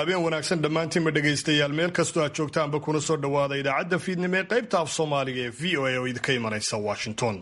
habeen wanaagsan dhammaantiinba dhegaystayaal meel kastoo aad joogtaanba kuna soo dhowaada idaacadda fiidnimo ee qaybta af soomaaliga ee v o a oo idinka imanaysa washington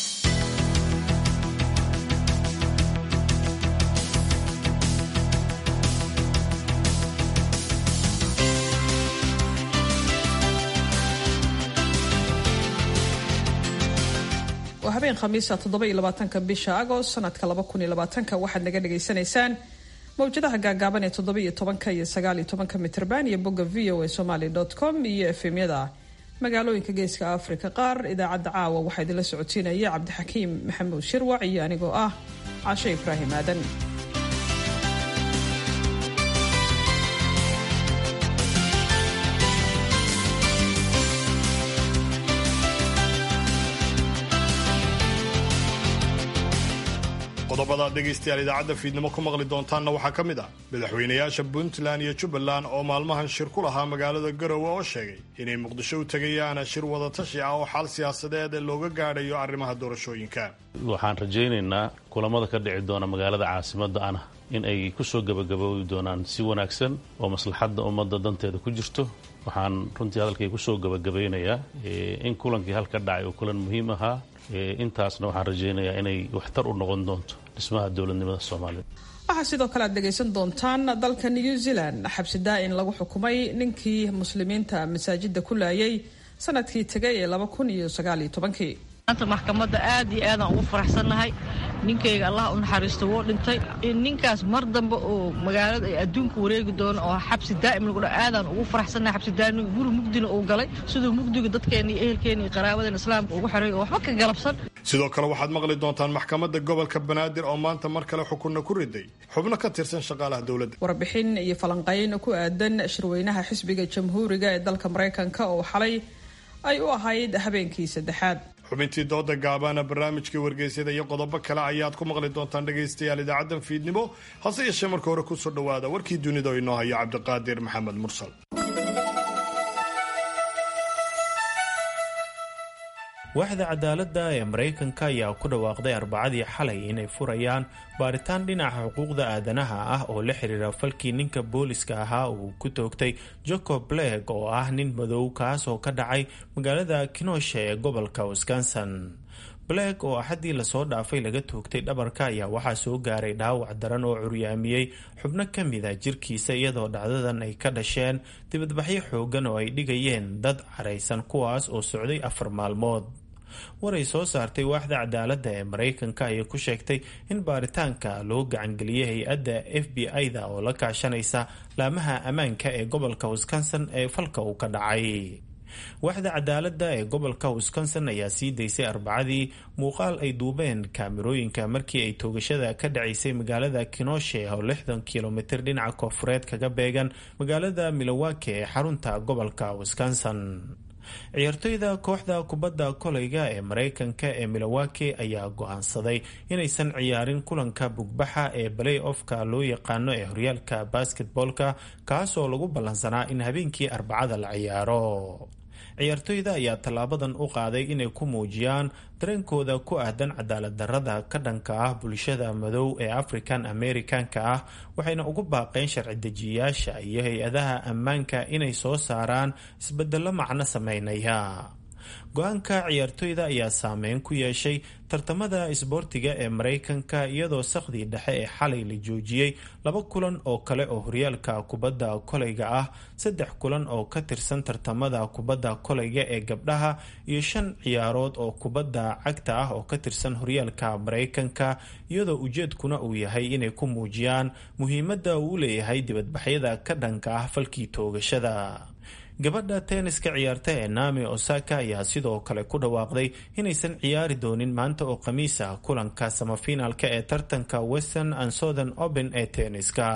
waa habeen khamiisa toddoba iyo labaatanka bisha agost sanadka laba kun iyo labaatanka waxaad naga dhagaysanaysaan mawjadaha gaagaaban ee toddoba iyo tobanka iyo sagaal iyo tobanka mitrban iyo bogga v o a somaly com iyo efemyada magaalooyinka geeska afrika qaar idaacadda caawa waxaa idinla socotiinaya cabdixakiim maxamuud shirwac iyo anigoo ah cashe ibraahim aadan qodobadaad dhegaystayaal idaacadda fiidnimo ku maqli doontaanna waxaa ka mid ah madaxweynayaasha puntland iyo jubbaland oo maalmahan shir ku lahaa magaalada garowe oo sheegay inay muqdisho u tegayaan shir wadatashi ah oo xal siyaasadeed looga gaadhayo arrimaha doorashooyinka waxaan rajaynaynaa kulamada ka dhici doona magaalada caasimadda ana in ay ku soo gebagaboobi doonaan si wanaagsan oo maslaxadda ummadda danteeda ku jirto waxaan runtii hadalkay ku soo gebagabaynayaa in kulankii halka dhacay oo kulan muhiim ahaa intaasna waxaan rajaynayaa inay waxtar u noqon doonto dhismaha dowladnimada soomaaliya waxaa sidoo kale aad dhegaysan doontaan dalka new zealand xabsi daa-in lagu xukumay ninkii muslimiinta masaajida ku laayay sanadkii tegay ee laba kun iyo sagaal iyo tobankii maanta maxkamadda aad iyo aadaan ugu faraxsannahay ninkayga allah u naxariisto wuu dhintay in ninkaas mar dambe oo magaalada ay adduunka wareegi doono oo xabsi daa'im lagu dha aadaan ugu faraxsannahay xabsi daa'im guri mugdina uu galay siduu mugdiga dadkeena iyo ehelkeena iyo qaraabadeena islaamka ugu xeray oo waxba ka galabsan sidoo kale waxaad maqli doontaan maxkamadda gobolka banaadir oo maanta mar kale xukunna ku riday xubno ka tirsan shaqaalaha dowladda warbixin iyo falanqayn ku aadan shirweynaha xisbiga jamhuuriga ee dalka maraykanka oo xalay ay u ahayd habeenkii saddexaad xubintii dooda gaabaana barnaamijkii wargeysyada iyo qodobo kale ayaad ku maqli doontaan dhegaystayaal idaacaddan fiidnimo hase yeeshee marka hore kusoo dhowaada warkii dunida oo inoo hayo cabdiqaadir maxamed mursal waaxda cadaaladda ee maraykanka ayaa ku dhawaaqday arbacadii xalay inay furayaan baaritaan dhinaca xuquuqda aadanaha ah oo la xiriira falkii ninka booliska ahaa uu ku toogtay jacob bleg oo ah nin madow kaas oo ka dhacay magaalada kinosha ee gobolka wisconsin bleg oo axaddii lasoo dhaafay laga toogtay dhabarka ayaa waxaa soo gaaray dhaawac daran oo curyaamiyey xubno ka mida jirkiisa iyadoo dhacdadan ay ka dhasheen dibadbaxyo xoogan oo ay dhigayeen dad caraysan kuwaas oo socday afar maalmood waray soo saartay waaxda cadaaladda ee maraykanka ayay ku sheegtay in baaritaanka loo gacangeliyey hay-adda f b i-da oo la kaashanaysa laamaha ammaanka ee gobolka wisconsin ee falka uu ka dhacay waaxda cadaaladda ee gobolka wisconsin ayaa sii daysay arbacadii muuqaal ay duubeen kaamirooyinka markii ay toogashada ka dhacaysay magaalada kinoshe oo lixdan kilomitir dhinaca koonfureed kaga beegan magaalada milowake ee xarunta gobolka wisconsin ciyaartoyda kooxda kubadda koleyga ee maraykanka ee milowake ayaa go-aansaday inaysan ciyaarin kulanka bugbaxa ee balay ofka loo yaqaano ee horyaalka basketboolka kaasoo lagu ballansanaa in habeenkii arbacada la ciyaaro ciyaartoyda ayaa tallaabadan u qaaday inay ku muujiyaan dareenkooda ku aadan cadaalad darrada ka dhanka ah bulshada madow ee african americanka ah waxayna ugu baaqeen sharci dejiyayaasha iyo hay-adaha ammaanka inay soo saaraan isbeddello macno sameynaya go-aanka ciyaartoyda ayaa saameyn ku yeeshay tartamada isboortiga ee maraykanka iyadoo sakhdii dhexe ee xalay la joojiyey laba kulan oo kale oo horyaalka kubadda koleyga ah saddex kulan oo ka tirsan tartamada kubadda koleyga ee gabdhaha iyo shan ciyaarood oo kubadda cagta ah oo ka tirsan horyaalka maraykanka iyadoo ujeedkuna uu yahay inay ku muujiyaan muhiimadda uu leeyahay dibadbaxyada ka dhanka ah falkii toogashada gabadha tenniska ciyaarta ee naami osaka ayaa sidoo kale ku dhawaaqday inaysan ciyaari doonin maanta oo khamiis ah kulanka samafinaalka ee tartanka western and southern open ee tenniska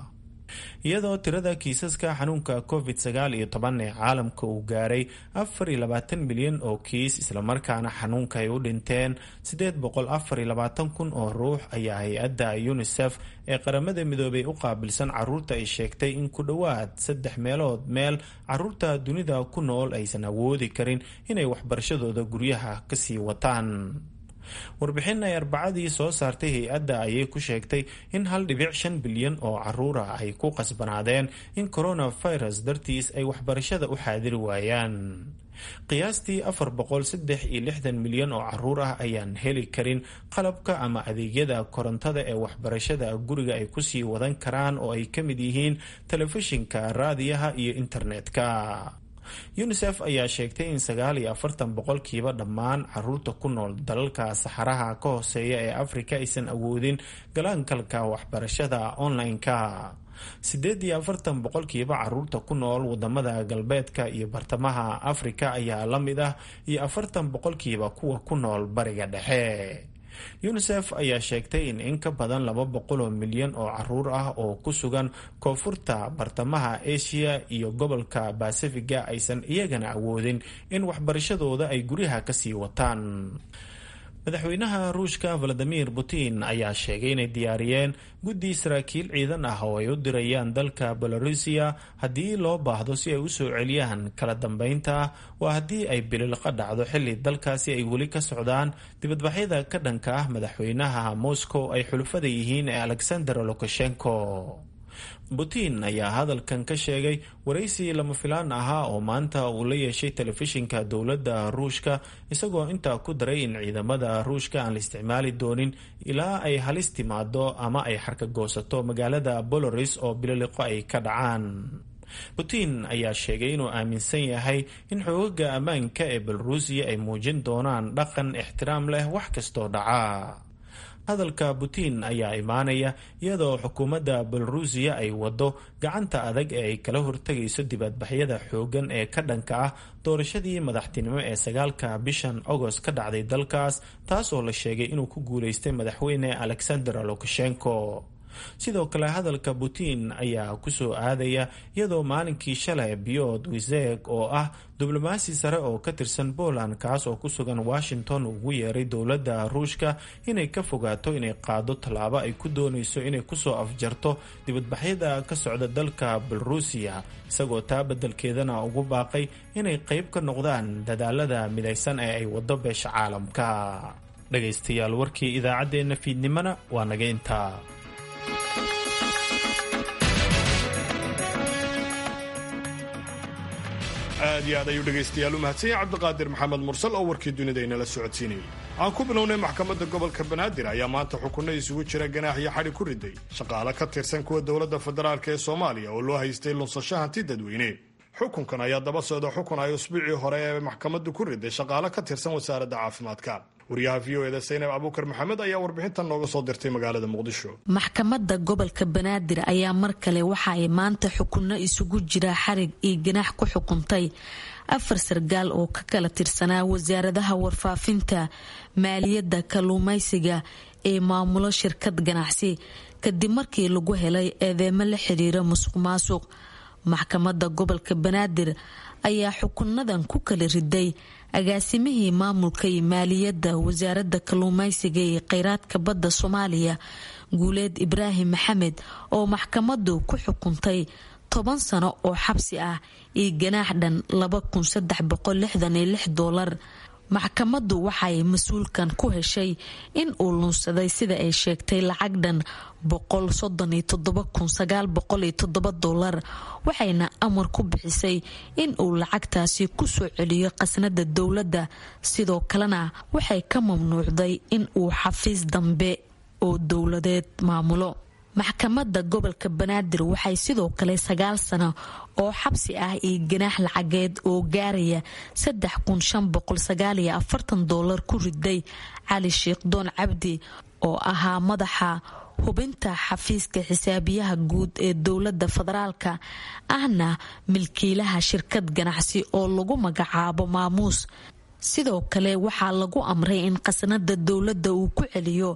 iyadoo tirada kiisaska xanuunka covid sagaal iyo toban ee caalamka uu gaaray afar iyo labaatan milyan oo kiis islamarkaana xanuunka ay u dhinteen siddeed boqol afar iyo labaatan kun oo ruux ayaa hay-adda unisef ee qaramada midoobay u qaabilsan caruurta ay sheegtay in ku dhowaad saddex meelood meel caruurta dunida ku nool aysan awoodi karin inay waxbarashadooda guryaha kasii wataan warbixin ay arbacadii soo saartay hay-adda ayay ku sheegtay in hal dhibic shan bilyan oo caruura ay ku qasbanaadeen in coronavirus dartiis ay waxbarashada u xaadiri waayaan qiyaastii afar boqol saddex iyo lixdan milyan oo caruur ah ayaan heli karin qalabka ama adeegyada korontada ee waxbarashada guriga ay kusii wadan karaan oo ay ka mid yihiin telefishinka raadiyaha iyo internetka unisef ayaa sheegtay in sagaal iyo afartan boqolkiiba dhammaan caruurta ku nool dalalka saxaraha ka hooseeya ee afrika aysan awoodin galaankalka waxbarashada online-ka siddeed iyo afartan boqolkiiba caruurta ku nool wadamada galbeedka iyo bartamaha afrika ayaa la mid ah iyo afartan boqolkiiba kuwa ku nool bariga dhexe unisef ayaa sheegtay in in ka badan laba boqoloo milyan oo caruur ah oo ku sugan koonfurta bartamaha asia iyo gobolka basifiga aysan iyagana awoodin in waxbarashadooda ay guryaha kasii wataan madaxweynaha ruushka valadimir putin ayaa sheegay inay diyaariyeen guddi saraakiil ciidan ah oo ay u dirayaan dalka belarusiya haddii loo baahdo si ay usoo celiyaan kala dambeynta waa haddii ay bililqa dhacdo xilli dalkaasi ay weli ka socdaan dibadbaxyada ka dhanka ah madaxweynaha moscow ay xulufada yihiin ee alexander lukashenko putin ayaa hadalkan ka sheegay waraysi lama filaan ahaa oo maanta uu la yeeshay telefishinka dowladda ruushka isagoo intaa ku daray in ciidamada ruushka aan la isticmaali doonin ilaa ay halis timaado ama ay xarkagoosato magaalada boloris oo bililiqo ay ka dhacaan putin ayaa sheegay inuu aaminsan yahay in xoogaga ammaanka ee belarusiya ay muujin doonaan dhaqan ixtiraam leh wax kastoo dhaca hadalka putin ayaa imaanaya iyadoo xukuumadda belarusiya ay wado gacanta adag ee ay kala hortegayso dibadbaxyada xoogan ee ka dhanka ah doorashadii madaxtinimo ee sagaalka bishan agost ka dhacday dalkaas taas oo la sheegay inuu ku guuleystay madaxweyne alexander lukashenko sidoo kale hadalka putin ayaa kusoo aadaya iyadoo maalinkii shalay biod wiseg oo ah diblomaasi sare oo ka tirsan poland kaas oo ku sugan washington ugu yeeray dowladda ruushka inay ka fogaato inay qaado tallaabo ay ku doonayso inay kusoo afjarto dibadbaxyada ka socda dalka belarusiya isagoo taa beddelkeedana ugu baaqay inay qayb ka noqdaan dadaalada midaysan ee ay wado beesha caalamka dhagaystayaal warkii idaacaddeenna fiidnimona waa naga intaa aad iyo aad ayuu dhegaystayaal u mahadsanya cabdiqaadir maxamed mursal oo warkii dunida inala socodsiinayay aan ku bilownay maxkamadda gobolka banaadir ayaa maanta xukunno isugu jira ganaax iyo xadhi ku riday shaqaale ka tirsan kuwa dowladda federaalk ee soomaaliya oo loo haystay lunsasho hanti dadweyne xukunkan ayaa daba socda xukun ay usbuucii hore ee maxkamaddu ku riday shaqaale ka tirsan wasaaradda caafimaadka wariyaha v o eda saynab abuukar maxamed ayaa warbixintan nooga soo dirtay magaalada muqdisho maxkamadda gobolka banaadir ayaa mar kale waxa ay maanta xukunno isugu jira xarig iyo ganaax ku xukuntay afar sargaal oo ka kala tirsanaa wasaaradaha warfaafinta maaliyadda kalluumaysiga ee maamulo shirkad ganacsi kadib markii lagu helay eedeemo la xiriira musuq maasuq maxkamadda gobolka banaadir ayaa xukunadan ku kala riday agaasimihii maamulka iyo maaliyadda wasaaradda kalluumaysiga iyo kheyraadka badda soomaaliya guuleed ibraahim maxamed oo maxkamaddu ku xukuntay toban sano oo xabsi ah iyo ganaax dhan dolar maxkamaddu waxay mas-uulkan ku heshay in uu lunsaday sida ay sheegtay lacag dhan dolar waxayna amar ku bixisay in uu lacagtaasi kusoo celiyo khasnada dowladda sidoo kalena waxay ka mamnuucday in uu xafiis dambe oo dowladeed maamulo maxkamadda gobolka banaadir waxay sidoo kale sagaal sano oo xabsi ah iyo ganaax lacageed oo gaaraya dolar ku riday cali sheekh doon cabdi oo ahaa madaxa hubinta xafiiska xisaabiyaha guud ee dowladda federaalka ahna milkiilaha shirkad ganacsi oo lagu magacaabo maamuus sidoo kale waxaa lagu amray in khasnada dowladda uu ku celiyo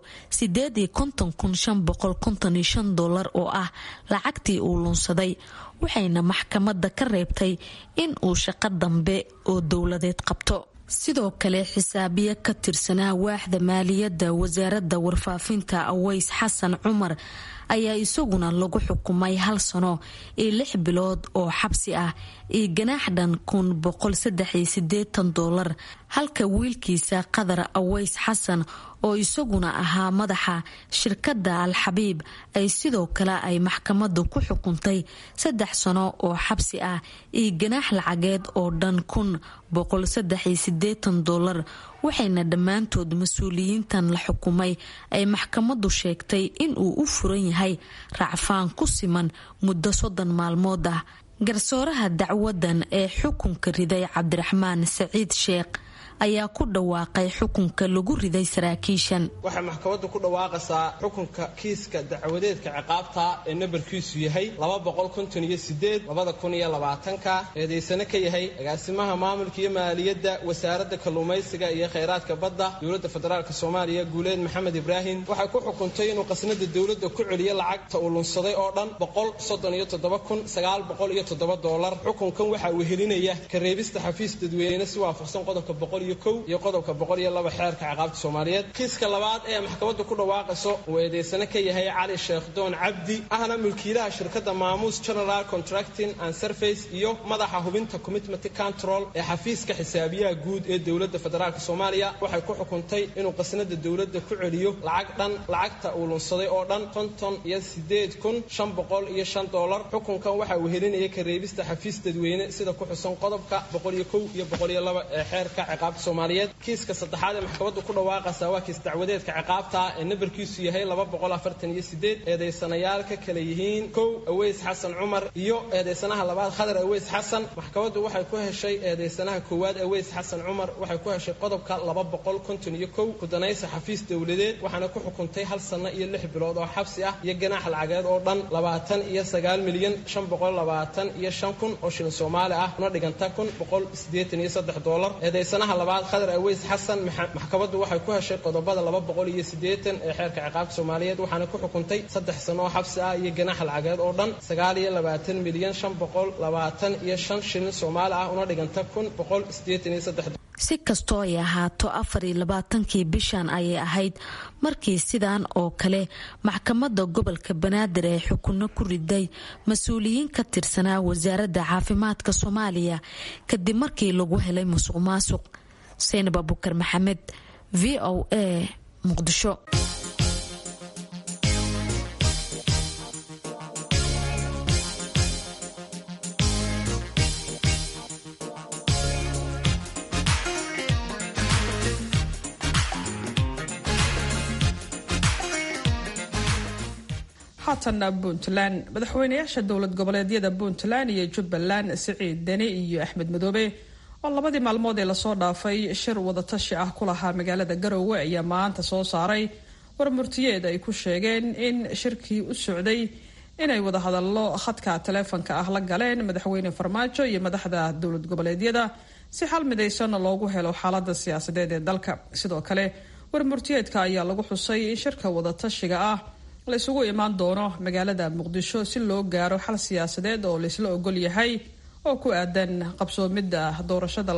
dolar oo ah lacagtii uu lunsaday waxayna maxkamadda ka reebtay in uu shaqo dambe oo dowladeed qabto sidoo kale xisaabiye ka tirsanaa waaxda maaliyadda wasaaradda warfaafinta aways xasan cumar ayaa isaguna lagu xukumay hal sano iyo lix bilood oo xabsi ah iyo ganaax dhan kun boqol saddex iyo sideetan doolar halka wiilkiisa qadar aweys xasan oo isaguna ahaa madaxa shirkadda al-xabiib ay sidoo kale ay maxkamadu ku xukuntay saddex sano oo xabsi ah iyo ganaax lacageed oo dhan kun boqol saddex iyo sideetan doolar waxayna dhammaantood mas-uuliyiintan la xukumay ay maxkamadu sheegtay inuu u furan yahay racfaan ku siman muddo soddon maalmood ah garsooraha dacwadan ee xukunka riday cabdiraxmaan saciid sheekh ayaa ku dhawaaqay xukunka lagu riday saraakiishan waxay maxkamaddu ku dhawaaqaysaa xukunka kiiska dacwadeedka ciqaabta ee nambarkiisu yahay ka eedaysane ka yahay agaasimaha maamulka iyo maaliyadda wasaaradda kalluumaysiga iyo khayraadka badda dowladda federaalk soomaaliya guuleed maxamed ibraahim waxay ku xukuntay inuu qasnada dowladda ku celiyo lacagta uu lunsaday oo dhan dolar xukunkan waxaa wehelinaya kareebista xafiis dadweyne si waafaqsan qodobka iyo qodobka xeerka ciqaabta soomaaliyeed kiiska labaad ee maxkamaddu ku dhawaaqayso uu eedaysane ka yahay cali sheekh doon cabdi ahna mulkiilaha shirkadda maamuus general contracting and surface iyo madaxa hubinta commitment control ee xafiiska xisaabiyaha guud ee dowladda federaalk soomaaliya waxay ku xukuntay inuu qasnada dowladda ku celiyo lacag dhan lacagta uu lunsaday oo dhan konton iyo sideed kun shan boqol iyo shan doolar xukunkan waxaa wehelinaya kareebista xafiis dadweyne sida ku xusan qodobka boqol iyo kow iyo boqol iyo laba ee xeerka ciqaabta soomaaliyeed kiiska saddexaad ee maxkamaddu ku dhawaaqaysaa waa kiis dacwadeedka ciqaabta ee nambarkiisu yahay eedaysanayaal ka kale yihiin kow aweys xasan cumar iyo eedaysanaha labaad khadar aweys xasan maxkamaddu waxay ku heshay eedaysanaha koowaad aweys xasan cumar waxay ku heshay qodobka kudanaysa xafiis dowladeed waxaana ku xukuntay hal sanno iyo lix bilood oo xabsi ah iyo ganaax lacageed oo dhan labaatan iyo sagaal milyan shan boqol labaatan iyo shan kun oo shilin soomaali ah una dhiganta kun boqol sideetan iyo saddex doolar eedaysanaha labaad khadar aweys xasan maxkamaddu waxay ku heshay qodobada laba boqol iyo sideetan ee xeerka ciqaabta soomaaliyeed waxaana ku xukuntay saddex sano oo xabsi ah iyo ganaax lacageed oo dhan sagaal iyo labaatan milyan shan boqol labaatan iyo shan shilin soomaali ah una dhiganta kun boqol sideetan iyo saddex si kastoo ay ahaato afar iyo labaatankii bishan ayay ahayd markii sidan oo kale maxkamadda gobolka banaadir ee xukunno ku riday mas-uuliyiin ka tirsanaa wasaaradda caafimaadka soomaaliya kadib markii lagu helay musuq maasuq seynab abukar maxamed v o a muqdisho haatana puntland madaxweynayaasha dowlad goboleedyada puntland iyo jubbaland siciid deni iyo axmed madoobe oo labadii maalmood ee lasoo dhaafay shir wadatashi ah ku lahaa magaalada garowe ayaa maanta soo saaray warmurtiyeed ay ku sheegeen in shirkii u socday inay wadahadallo khadka taleefonka ah la galeen madaxweyne farmaajo iyo madaxda dowlad goboleedyada si xal midaysan loogu helo xaalada siyaasadeed ee dalka sidoo kale warmurtiyeedka ayaa lagu xusay in shirka wadatashiga ah la isugu imaan doono magaalada muqdisho si loo gaaro xal siyaasadeed oo laysla ogol yahay oo ku aadan qabsoomidda doorashada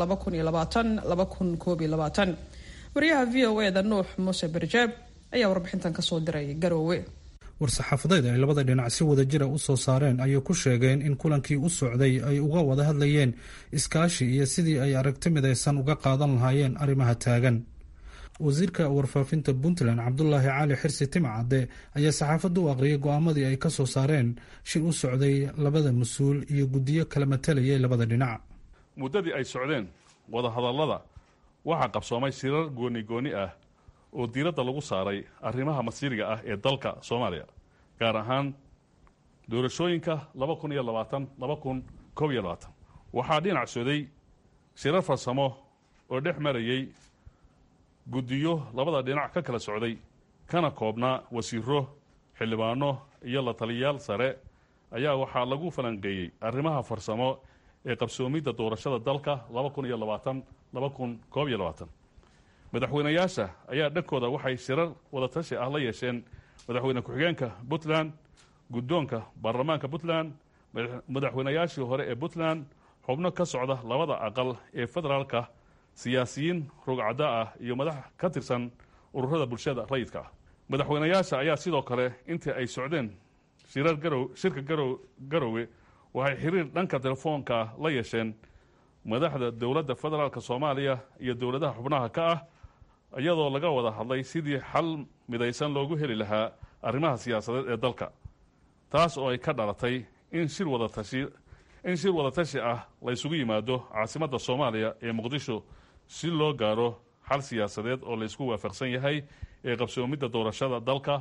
waryaha v o e da nuux muuse barjaab ayaa warbixintan kasoo diray garoowe war-saxaafadeed ay labada dhinac si wada jira u soo saareen ayay ku sheegeen in kulankii u socday ay uga wada hadlayeen iskaashi iyo sidii ay aragti midaysan uga qaadan lahaayeen arrimaha taagan wasiirka warfaafinta puntland cabdulaahi cali xirsi timcadde ayaa saxaafadda u aqriyay go-aamadii ay ka soo saareen shir u socday labada mas-uul iyo guddiyo kala matalayay labada dhinac muddadii ay socdeen wadahadallada waxaa qabsoomay shirar gooni gooni ah oo diiradda lagu saaray arrimaha masiiriga ah ee dalka soomaaliya gaar ahaan doorashooyinka laba kun iyo labaatan laba kun koob iyo labaatan waxaa dhinac soday shirar farsamo oo dhex marayay guddiyo labada dhinac ka kala socday kana koobnaa wasiiro xildhibaano iyo la taliyayaal sare ayaa waxaa lagu falanqeeyey arrimaha farsamo ee qabsoomidda doorashada dalka laba kun iyo labaatan laba kun koob iyo labaatan madaxweynayaasha ayaa dhankooda waxay shirar wadatashi ah la yeesheen madaxweyne ku-xigeenka puntland guddoonka baarlamaanka puntland madaxweynayaashii hore ee puntland xubno ka socda labada aqal ee federaalka siyaasiyiin rogcadda ah iyo madax ka tirsan ururada bulshada rayidka ah madaxweynayaasha ayaa sidoo kale intii ay socdeen shirar garow shirka garow garowe waxay xiriir dhanka telefoonka la yeesheen madaxda dowladda federaalk soomaaliya iyo dowladaha xubnaha ka ah iyadoo laga wada hadlay sidii xal midaysan loogu heli lahaa arrimaha siyaasadeed ee dalka taas oo ay ka dhalatay in shir wadatashi in shir wadatashi ah la ysugu yimaado caasimadda soomaaliya ee muqdisho si loo gaaro xal siyaasadeed oo la ysku waafaqsan yahay ee qabsoomidda doorashada dalka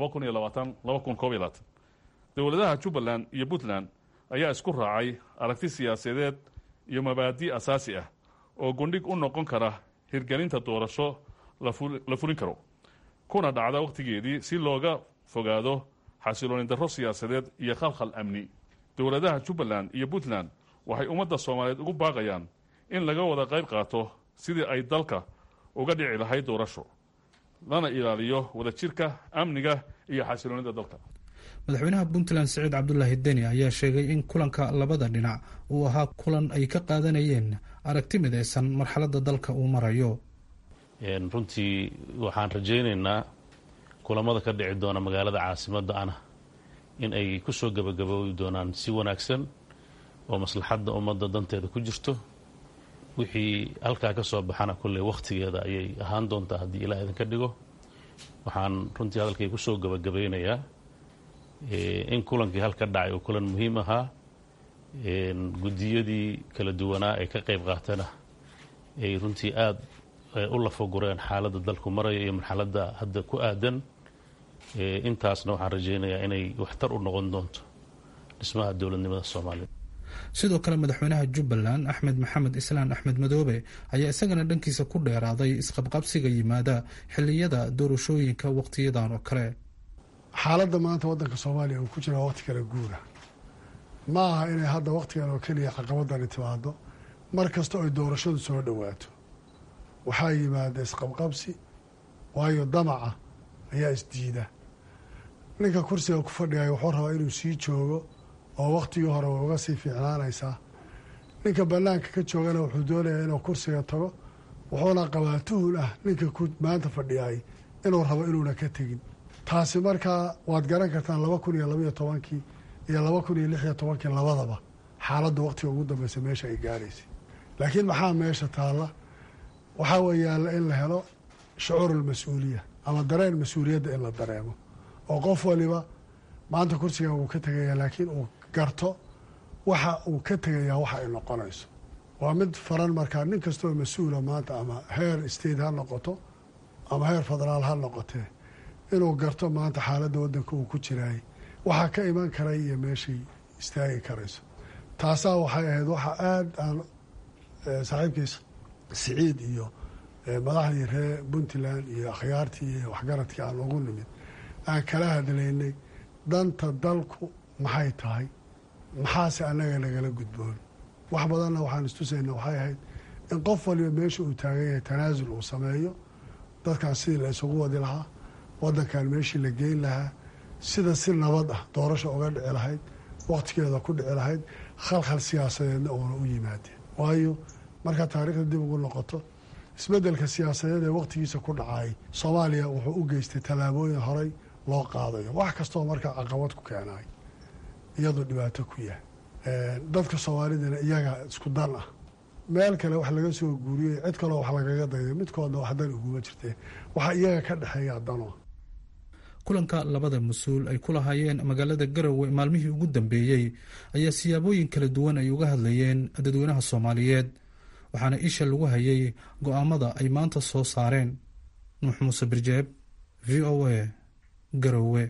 dowladaha jubbaland iyo puntland ayaa isku raacay aragti siyaasadeed iyo mabaadi' asaasi ah oo gundhig u noqon kara hirgelinta doorasho la fulin karo kuna dhacda wakhtigeedii si looga fogaado xasilooni darro siyaasadeed iyo khalkhal amni dowladaha jubbaland iyo puntland waxay ummadda soomaaliyeed ugu baaqayaan in laga wada qayb qaato sidii ay dalka uga dhici lahayd doorasho lana ilaaliyo wadajirka amniga iyo xasiloonida dalka madaxweynaha puntland siciid cabdulaahi deni ayaa sheegay in kulanka labada dhinac uu ahaa kulan ay ka qaadanayeen aragti midaysan marxaladda dalka uu marayo runtii waxaan rajaynaynaa kulamada ka dhici doona magaalada caasimadda ana in ay ku soo gebagaboobi doonaan si wanaagsan oo maslaxadda ummadda danteeda ku jirto wixii halkaa ka soo baxana kolley wakhtigeeda ayay ahaan doontaa haddii ilaah idinka dhigo waxaan runtii hadalkay ku soo gebagabaynayaa in kulankii halka dhacay uu kulan muhiim ahaa guddiyadii kala duwanaa ee ka qayb qaatana ay runtii aada u lafagureen xaaladda dalku maraya iyo marxaladda hadda ku aadan intaasna waxaan rajaynayaa inay waxtar u noqon doonto dhismaha dowladnimada soomaaliya sidoo kale madaxweynaha jubbaland axmed maxamed islaan axmed madoobe ayaa isagana dhankiisa ku dheeraaday isqabqabsiga yimaada xilliyada doorashooyinka wakhtiyadan oo kale xaaladda maanta waddanka soomaaliya uu ku jira waqti kale guura ma aha inay hadda wakhtigan oo keliya caqabadani timaado mar kasta oy doorashadu soo dhowaato waxaa yimaada isqabqabsi waayo damaca ayaa isdiida ninka kursiga ku fadhigaya wuxuu rabaa inuu sii joogo oo wakhtigii hore way uga sii fiicnaanaysaa ninka bannaanka ka joogana wuxuu doonayaa inuu kursiga tago wuxuuna qabaa tuhun ah ninka maanta fadhiyay inuu rabo inuuna ka tegin taasi markaa waad garan kartaan laba kun iyo labaiyo tobankii iyo laba kun iyo lix iyo tobankii labadaba xaaladda wakhtiga ugu dambeysa meesha ay gaaraysay laakiin maxaa meesha taalla waxaa weeyaala in la helo shucuurul mas-uuliya ama dareen mas-uuliyadda in la dareemo oo qof waliba maanta kursigan wuu ka tegayaa laakiin uu garto waxa uu ka tegayaa waxa ay noqonayso waa mid faran markaa nin kastoo mas-uula maanta ama heer state ha noqoto ama heer federaal ha noqotee inuu garto maanta xaaladda waddanka uu ku jiraayay waxaa ka iman karay iyo meeshay istaagi karayso taasaa waxay ahayd waxa aada aan saaxiibkiis siciid iyo madaxdii reer puntland iyo akhyaartii iyo waxgaradkii aan ugu nimid aan kala hadlaynay danta dalku maxay tahay maxaase annaga nagala gudboon wax badanna waxaan istusayna waxay ahayd in qof waliba meesha uu taagan yahay tanaasul uu sameeyo dadkan sidii la isugu wadi lahaa waddankan meeshii la geyn lahaa sida si nabad ah doorasha uga dhici lahayd wakhtigeeda ku dhici lahayd khalkhal siyaasadeedna uuna u yimaadeen waayo markaa taariikhda dib ugu noqoto isbeddelka siyaasadeed ee wakhtigiisa ku dhacay soomaaliya wuxuu u geystay tallaabooyin horey loo qaadayo wax kastoo markaa caqabad ku keenay iyadoo dhibaato ku yahay dadka soomaalidana iyaga isku dan ah meel kale wax laga soo guuriyey cid kaloo wax lagaga dayday midkoodna wax dan uguma jirteen waxa iyaga ka dhexeeya dano kulanka labada mas-uul ay ku lahaayeen magaalada garowe maalmihii ugu dambeeyey ayaa siyaabooyin kala duwan ay uga hadlayeen dadweynaha soomaaliyeed waxaana isha lagu hayay go-aamada ay maanta soo saareen nuux muuse birjeeb v o a garowe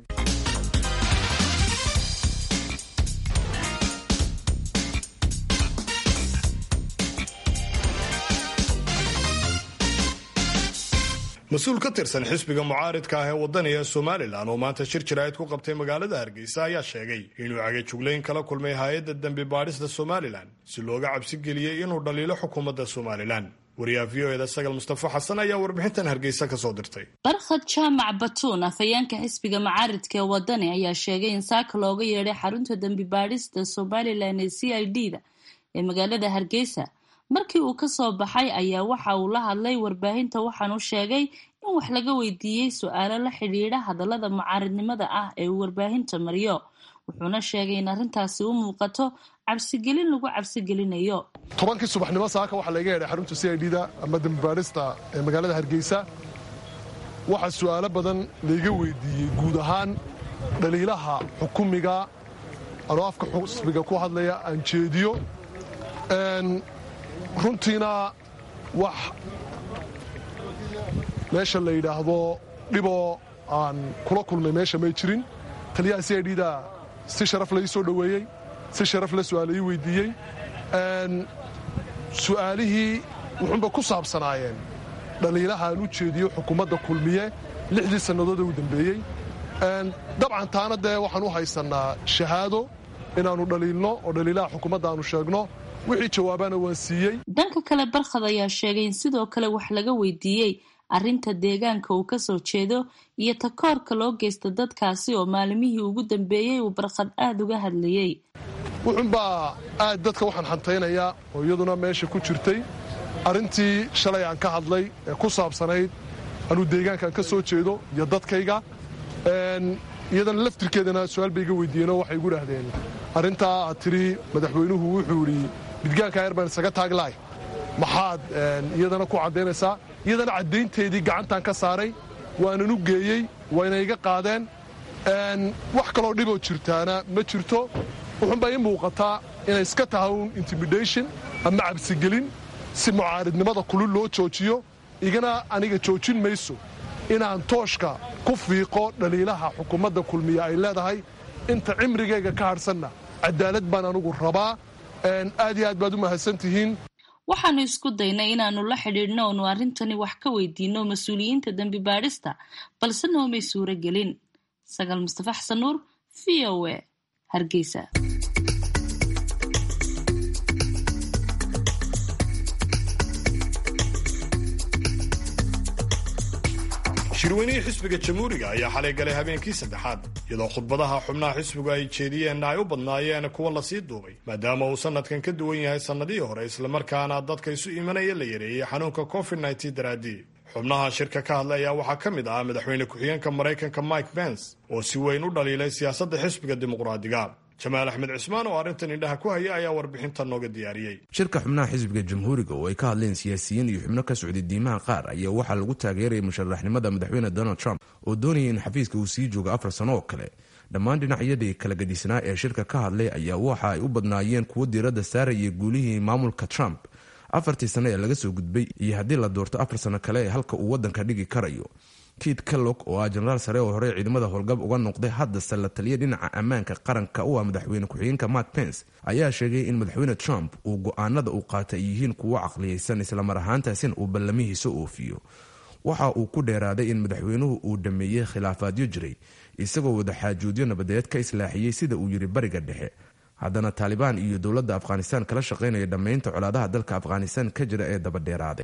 mas-uul ka tirsan xisbiga mucaaridka ah ee wadaniga somalilan oo maanta shir jiraayad ku qabtay magaalada hargeysa ayaa sheegay inuu cagajuglayn kala kulmay hay-adda dembi baadhista somalilan si looga cabsi geliyey inuu dhaliilo xukuumadda somalilan wariyaha v o eda sagal mustafa xasan ayaa warbixintan hargeysa kasoo dirtay barkhad jaamac batuun afhayeenka xisbiga mucaaridka ee wadani ayaa sheegay in saaka looga yeedhay xarunta dembi baadhista somalilan ee c i d da ee magaalada hargeysa markii uu kasoo baxay ayaa waxa uu la hadlay warbaahinta waxaanu sheegay in wax laga weydiiyey su-aalo la xidhiidha hadallada mucaaridnimada ah ee uu warbaahinta mariyo wuxuuna sheegay in arrintaasi u muuqato cabsigelin lagu cabsigelinayo tobankii subaxnimo saaka waxaa laga yeedhay xarunta c i d da ama dambibaadhista ee magaalada hargeysa waxaa su'aalo badan layga weydiiyey guud ahaan dhaliilaha xukumiga anoo afka xusbiga ku hadlaya aan jeediyo runtiina wax meesha la yidhaahdo dhiboo aan kula kulmay meesha may jirin taliyaha c i d da si sharaf lai soo dhoweeyey si sharaf la su'aala ii weydiiyey su'aalihii wuxuunba ku saabsanaayeen dhaliilaha aan u jeediyo xukuumadda kulmiye lixdii sannadood ee u dambeeyey dabcan taana dee waxaan u haysannaa shahaado inaannu dhaliilno oo dhaliilaha xukuumadda aanu sheegno wixii jawaabaana waan siiyey dhanka kale barkhad ayaa sheegay in sidoo kale wax laga weydiiyey arrinta deegaanka uu kasoo jeedo iyo takoorka loo geysta dadkaasi oo maalimihii ugu dambeeyey uu barkhad aada uga hadlayey wuxuunbaa aad dadka waxaan xantaynayaa oo iyaduna meesha ku jirtay arrintii shalay aan ka hadlay ee ku saabsanayd anuu deegaankaan ka soo jeedo iyo dadkayga iyadana laftirkeedana su-aal bay iga weydiiyeenoo waxay igu dhahdeen arrintaa aad tidhi madaxweynuhu wuxuu idhi midgaanka yar baan isaga taaglahay maxaad iyadana ku caddaynaysaa iyadana caddaynteedii gacantaan ka saaray waanan u geeyey wayna iga qaadeen wax kaloo dhiboo jirtaana ma jirto wuxuunbaa ii muuqataa inay iska tahay un intimidation ama cabsigelin si mucaaridnimada kulul loo joojiyo igana aniga joojin mayso inaan tooshka ku fiiqo dhaliilaha xukuumadda kulmiya ay leedahay inta cimrigayga ka hadhsanna cadaalad baan anugu rabaa aad iyo aad baad u mahadsan tihiin waxaanu isku daynay inaannu la xidhiidhno oonu arrintani wax ka weydiinno mas-uuliyiinta dembi baadhista balse noomay suuro gelin sagaal mustafa xasan nuur v o a hargeysa shirweynihii xisbiga jamhuuriga ayaa xalay galay habeenkii saddexaad iyadoo khudbadaha xubnaha xisbigu ay jeediyeenna ay u badnaayeen kuwa lasii duubay maadaama uu sannadkan ka duwan yahay sannadihii hore islamarkaana dadka isu imanaya la yareeyey xanuunka covid nneteen daraaddii xubnaha shirka ka hadlay ayaa waxaa ka mid ah madaxweyne ku-xigeenka maraykanka mike pence oo si weyn u dhaliilay siyaasadda xisbiga dimuqraadiga jamaal axmed cismaan oo arrintan indhaha ku haya ayaa warbixinta nooga diyaariyey shirka xubnaha xisbiga jamhuuriga oo ay ka hadleen siyaasiyiin iyo xubno ka socday diimaha qaar ayaa waxaa lagu taageerayay musharaxnimada madaxweyne donald trump oo doonayay in xafiiska uu sii joogo afar sano oo kale dhammaan dhinacyadii kala gadisnaa ee shirka ka hadlay ayaa waxa ay u badnaayeen kuwo diiradda saaraya guulihii maamulka trump afartii sano ee laga soo gudbay iyo haddii la doorto afar sano kale ee halka uu waddanka dhigi karayo kit kellog oo ah jenaraal sare oo hore ciidamada howlgab uga noqday haddase la taliya dhinaca ammaanka qaranka u ah madaxweyne ku-xigeenka mark pence ayaa sheegay in madaxweyne trump uu go-aanada uu qaata ay yihiin kuwo caqliyeysan islamar ahaantaasina uu ballamihiisa oofiyo waxa uu ku dheeraaday in madaxweynuhu uu dhameeyey khilaafaadyo jiray isagoo wadaxaajoodyo nabadeed ka islaaxiyey sida uu yidhi bariga dhexe haddana taalibaan iyo dowladda afghanistan kala shaqaynaya dhammaynta colaadaha dalka afghanistan ka jira ee dabadheeraaday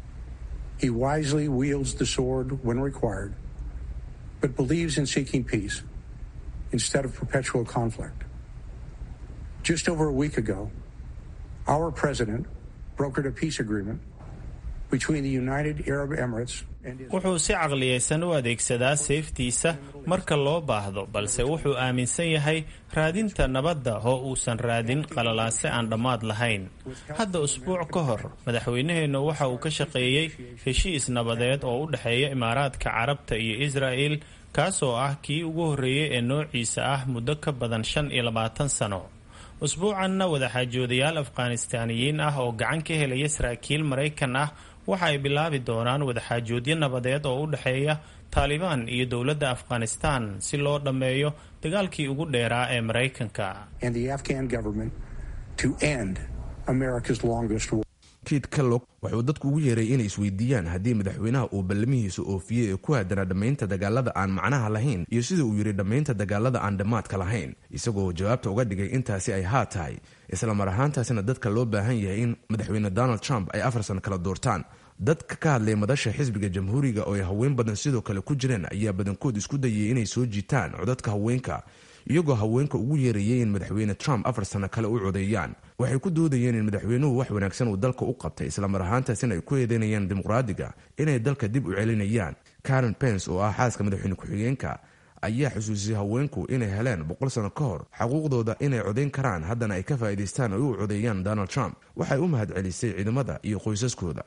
but believes in seeking peace instead of perpetual conflict. Just over a week ago, our president brokered a peace agreement between the United Arab Emirates wuxuu si caqliyeysan u adeegsadaa seeftiisa marka loo baahdo balse wuxuu aaminsan yahay raadinta nabadda oo uusan raadin qalalaase aan dhammaad lahayn hadda usbuuc ka hor madaxweynaheennu waxa uu ka shaqeeyey heshiis nabadeed oo u dhexeeya imaaraadka carabta iyo israa'el kaasoo ah kii ugu horreeyey ee noociisa ah muddo ka badan shan iyo labaatan sano usbuucanna wadaxaajoodayaal afghanistaaniyiin ah oo gacan ka helaya saraakiil maraykan ah waxa ay bilaabi doonaan wadaxaajoodyo nabadeed oo u dhexeeya taalibaan iyo dowladda afghanistan si loo dhammeeyo dagaalkii ugu dheeraa ee maraykanka kit kellog wuxuu dadku ugu yeeray inay isweydiiyaan haddii madaxweynaha uu ballamihiisa oofiyey ee ku aadanaa dhammaynta dagaalada aan macnaha lahayn iyo sida uu yidhi dhammaynta dagaalada aan dhammaadka lahayn isagoo jawaabta uga dhigay intaasi ay haa tahay isla mar ahaantaasina dadka loo baahan yahay in madaxweyne donald trump ay afar sano kala doortaan dadka ka hadlay madasha xisbiga jamhuuriga oo ay haween badan sidoo kale ku jireen ayaa badankood isku dayay inay soo jiitaan codadka haweenka iyagoo haweenka ugu yeerayay in madaxweyne trump afar sano kale u codeeyaan waxay ku doodayeen in madaxweynuhu wax wanaagsan uu dalka u qabtay islamar ahaantaasina ay ku eedeynayaan dimuqraadiga inay dalka dib u celinayaan karen pence oo ah xaaska madaxweyne ku-xigeenka ayaa xusuusiyey haweenku inay heleen boqol sano ka hor xaquuqdooda inay codayn karaan haddana ay ka faa'iidaystaan oo u codeeyaan donald trump waxay u mahad celisay ciidamada iyo qoysaskooda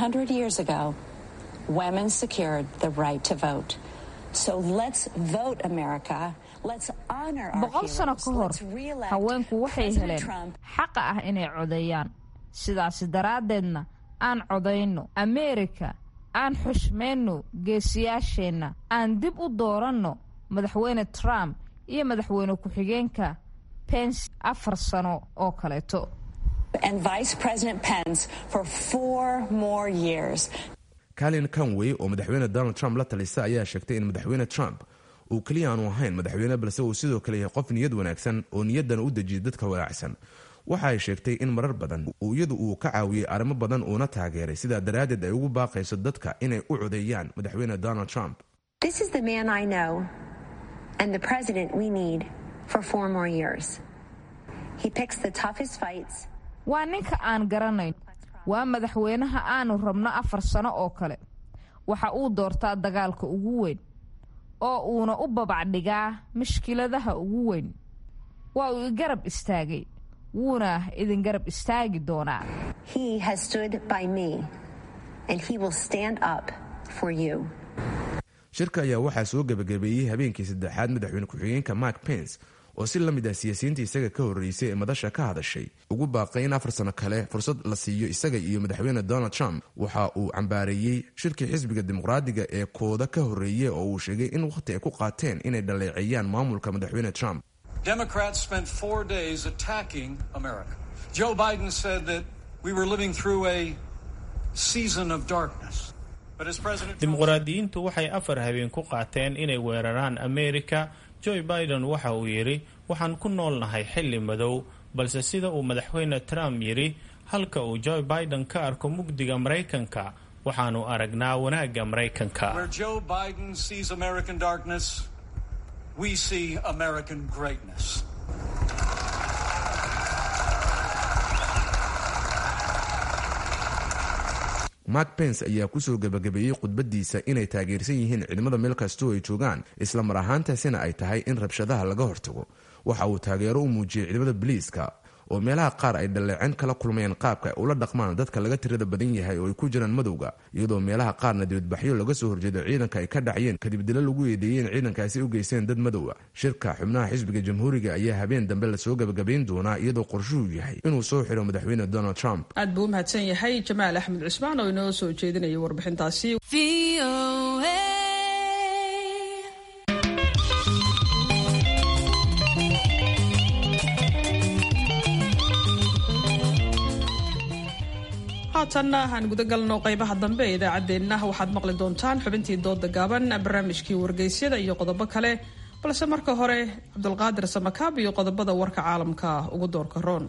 boqol sano ka hor haweenku waxay heleen xaqa ah inay codeeyaan sidaasi daraaddeedna aan codayno ameerika aan xushmayno geesiyaasheenna aan dib u dooranno madaxweyne trump iyo madaxweyne ku-xigeenka pence afar sano oo kaleeto kalin conway oo madaxweyne donald trump la talisa ayaa sheegtay in madaxweyne trump uu keliya aanu ahayn madaxweyne balse uu sidoo kale yahay qof niyad wanaagsan oo niyaddana u dejiyay dadka walaacsan waxa ay sheegtay in marar badan iyadu uu ka caawiyey arrimo badan uuna taageeray sidaa daraaddeed ay ugu baaqayso dadka inay u codeeyaan madaxweyne donald trump waa ninka aan garanayn waa madaxweynaha aanu rabno afar sano oo kale waxa uu doortaa dagaalka ugu weyn oo uuna u babacdhigaa mashkiladaha ugu weyn waa uu igarab istaagay wuuna idin garab istaagi doonaa shirka ayaa waxaa soo gebagabeeyey habeenkii saddexaad madaxweyne ku-xigeenka mark pence oo si la mid ah siyaasiyiinta isaga ka horreysay ee madasha ka hadashay ugu baaqay in afar sano kale fursad la siiyo isaga iyo madaxweyne donald trump waxa uu cambaareeyey shirkii xisbiga dimuqraadiga ee kooda ka horreeyey oo uu sheegay in wakhti ay ku qaateen inay dhaleeceeyaan maamulka madaxweyne trump Democrats spent four days attacking America. Joe Biden said that we were living through a season of darkness. But as President dimuqraadiyiintu waxay afar habeen ku qaateen inay weeraraan ameerika joe biden waxa uu yidhi waxaan ku noolnahay xilli madow balse sida uu madaxweyne trump yidhi halka uu joe biden ka arko mugdiga maraykanka waxaanu aragnaa wanaagga maraykanka where Joe Biden sees American darkness, we see American greatness. mark pence ayaa kusoo gebagabeeyey khudbadiisa inay taageersan yihiin ciidamada meel kastoo ay joogaan isla mar ahaantaasina ay tahay in rabshadaha laga hortago waxa uu taageero u muujiyey ciidamada biliiska oo meelaha qaar ay dhaleecin kala kulmayeen qaabka ay ula dhaqmaan dadka laga tirada badan yahay oo ay ku jiraan madowga iyadoo meelaha qaarna dibadbaxyo laga soo horjeedo ciidanka ay ka dhacayeen kadib dilo lagu eedeeyey in ciidankaasi u geysteen dad madowa shirka xubnaha xisbiga jamhuuriga ayaa habeen dambe lasoo gebagabayn doonaa iyadoo qorshuhu yahay inuu soo xiro madaxweyne donald trump aad buu u mahadsan yahay jamaal axmed cusmaan oo inoo soo jeedinaya warbixintaasi haatanna aan guda galno qaybaha dambe ee idaacaddeenna waxaad maqli doontaan xubintii dooda gaaban barnaamijkii wargeysyada iyo qodobo kale balse marka hore cabdulqaadir samakaab iyo qodobada warka caalamka ugu doorka roon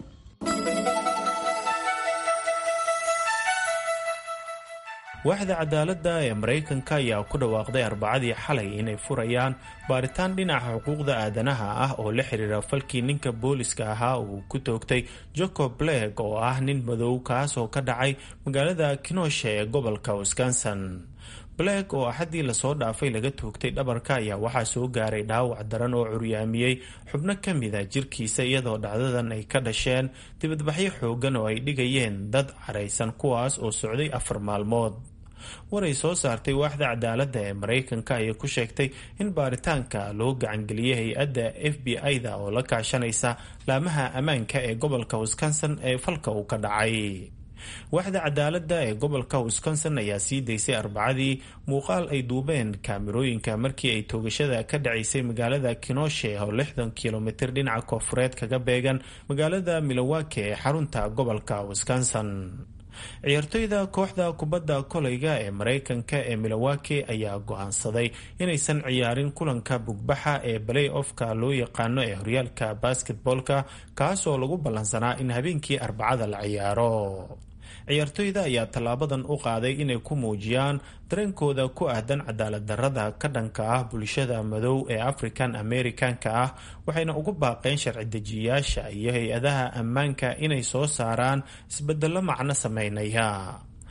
waaxda cadaaladda ee maraykanka ayaa ku dhawaaqday arbacadii xalay inay furayaan baaritaan dhinaca xuquuqda aadanaha ah oo la xiriira falkii ninka booliska ahaa uu ku toogtay jacob bleg oo ah nin madow kaas oo ka dhacay magaalada kinosha ee gobolka wisconsin bleg oo axaddii lasoo dhaafay laga toogtay dhabarka ayaa waxaa soo gaaray dhaawac daran oo curyaamiyey xubno ka mida jirkiisa iyadoo dhacdadan ay ka dhasheen dibadbaxyo xoogan oo ay dhigayeen dad caraysan kuwaas oo socday afar maalmood waray soo saartay waaxda cadaaladda ee maraykanka ayay ku sheegtay in baaritaanka loo gacangeliyey hay-adda f b i-da oo la kaashanaysa laamaha ammaanka ee gobolka wisconsin ee falka uu ka dhacay waaxda cadaaladda ee gobolka wisconsin ayaa sii daysay arbacadii muuqaal ay duubeen kaamirooyinka markii ay toogashada ka dhacaysay magaalada kinoshe oo lixdan kilomitir dhinaca koonfureed kaga beegan magaalada milowake ee xarunta gobolka wisconsin ciyaartoyda kooxda kubadda koleyga ee maraykanka ee milowake ayaa go-aansaday inaysan ciyaarin kulanka bugbaxa ee balay ofka loo yaqaano ee horyaalka basketboolka kaasoo lagu ballansanaa in habeenkii arbacada la ciyaaro ciyaartoyda ayaa tallaabadan u qaaday inay ku muujiyaan dareenkooda ku ahdan cadaalad darrada ka dhanka ah bulshada madow ee african americanka ah waxayna ugu baaqeen sharci dejiyayaasha iyo hay-adaha ammaanka inay soo saaraan isbedelo macno sameynaya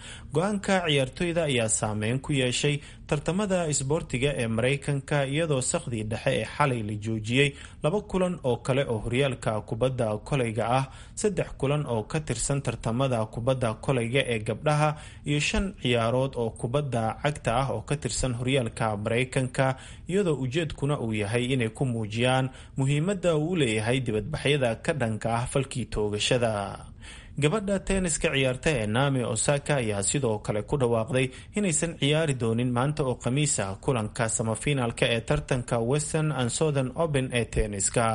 go-aanka ciyaartoyda ayaa saameyn ku yeeshay tartamada isboortiga ee maraykanka iyadoo sakhdii dhexe ee xalay la joojiyey laba kulan oo kale oo horyaalka kubadda kolayga ah saddex kulan oo ka tirsan tartamada kubadda kolayga ee gabdhaha iyo shan ciyaarood oo kubadda cagta ah oo ka tirsan horyaalka maraykanka iyadoo ujeedkuna uu yahay inay ku muujiyaan muhiimadda uu u leeyahay dibadbaxyada ka dhanka ah falkii toogashada gabadha tenniska ciyaarta ee naami osaka ayaa sidoo kale ku dhawaaqday inaysan ciyaari doonin maanta oo khamiisa kulanka samafinaalka ee tartanka western and southern open ee tenniska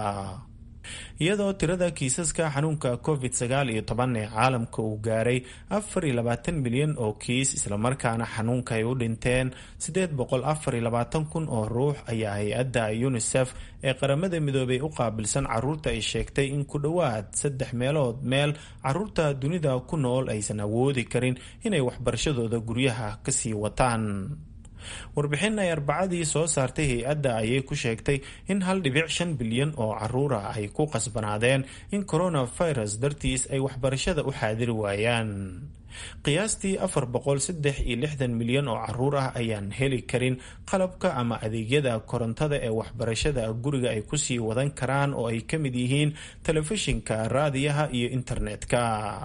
iyadoo tirada kiisaska xanuunka covid sagaal iyo toban ee caalamka uu gaaray afar iyo labaatan milyan oo kiis islamarkaana xanuunka ay u dhinteen siddeed boqol afar iyo labaatan kun oo ruux ayaa hay-adda unisef ee qaramada midoobay u qaabilsan caruurta ay sheegtay in ku dhowaad saddex meelood meel caruurta dunida ku nool aysan awoodi karin inay waxbarashadooda guryaha kasii wataan warbixin ay arbacadii soo saartay hay-adda ayay ku sheegtay in hal dhibic shan bilyan oo caruura ay ku qasbanaadeen in coronavirus dartiis ay waxbarashada u xaadiri waayaan qiyaastii afar boqol saddex iyo lixdan milyan oo caruur ah ayaan heli karin qalabka ama adeegyada korontada ee waxbarashada guriga ay kusii wadan karaan oo ay ka mid yihiin telefishinka raadiyaha iyo internetka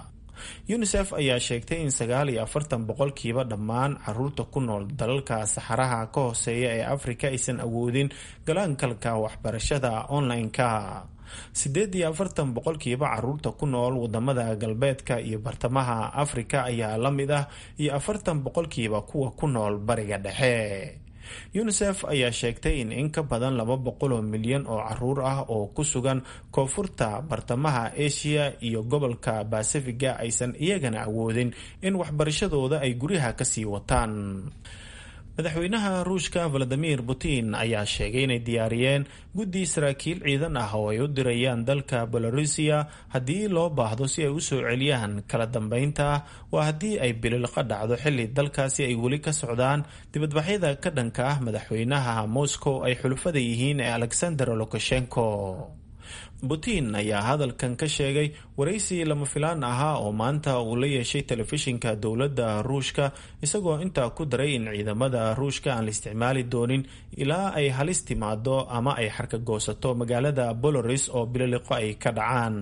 unisef ayaa sheegtay in sagaal iyo afartan boqolkiiba dhammaan caruurta ku nool dalalka saxaraha ka hooseeya ee afrika aysan awoodin galaankalka waxbarashada online-ka siddeed iyo afartan boqolkiiba caruurta ku nool wadamada galbeedka iyo bartamaha afrika ayaa la mid ah iyo afartan boqolkiiba kuwa ku nool bariga dhexe unisef ayaa sheegtay in in ka badan laba boqol oo milyan oo caruur ah oo ku sugan koonfurta bartamaha asia iyo gobolka basifiga aysan iyagana awoodin in waxbarashadooda ay guryaha kasii wataan madaxweynaha ruushka valadimir putin ayaa sheegay inay diyaariyeen guddi saraakiil ciidan ah oo ay u dirayaan dalka belarusiya haddii loo baahdo si ay usoo celiyaan kala dambeynta waa haddii ay bililqa dhacdo xilli dalkaasi ay weli ka socdaan dibadbaxyada ka dhanka ah madaxweynaha moscow ay xulufada yihiin ee alexander lukashenko putin ayaa hadalkan ka sheegay waraysi lama filaan ahaa oo maanta uu la yeeshay telefishinka dowladda ruushka isagoo intaa ku daray in ciidamada ruushka aan la isticmaali doonin ilaa ay halis timaado ama ay xarkagoosato magaalada boloris oo bililiqo ay ka dhacaan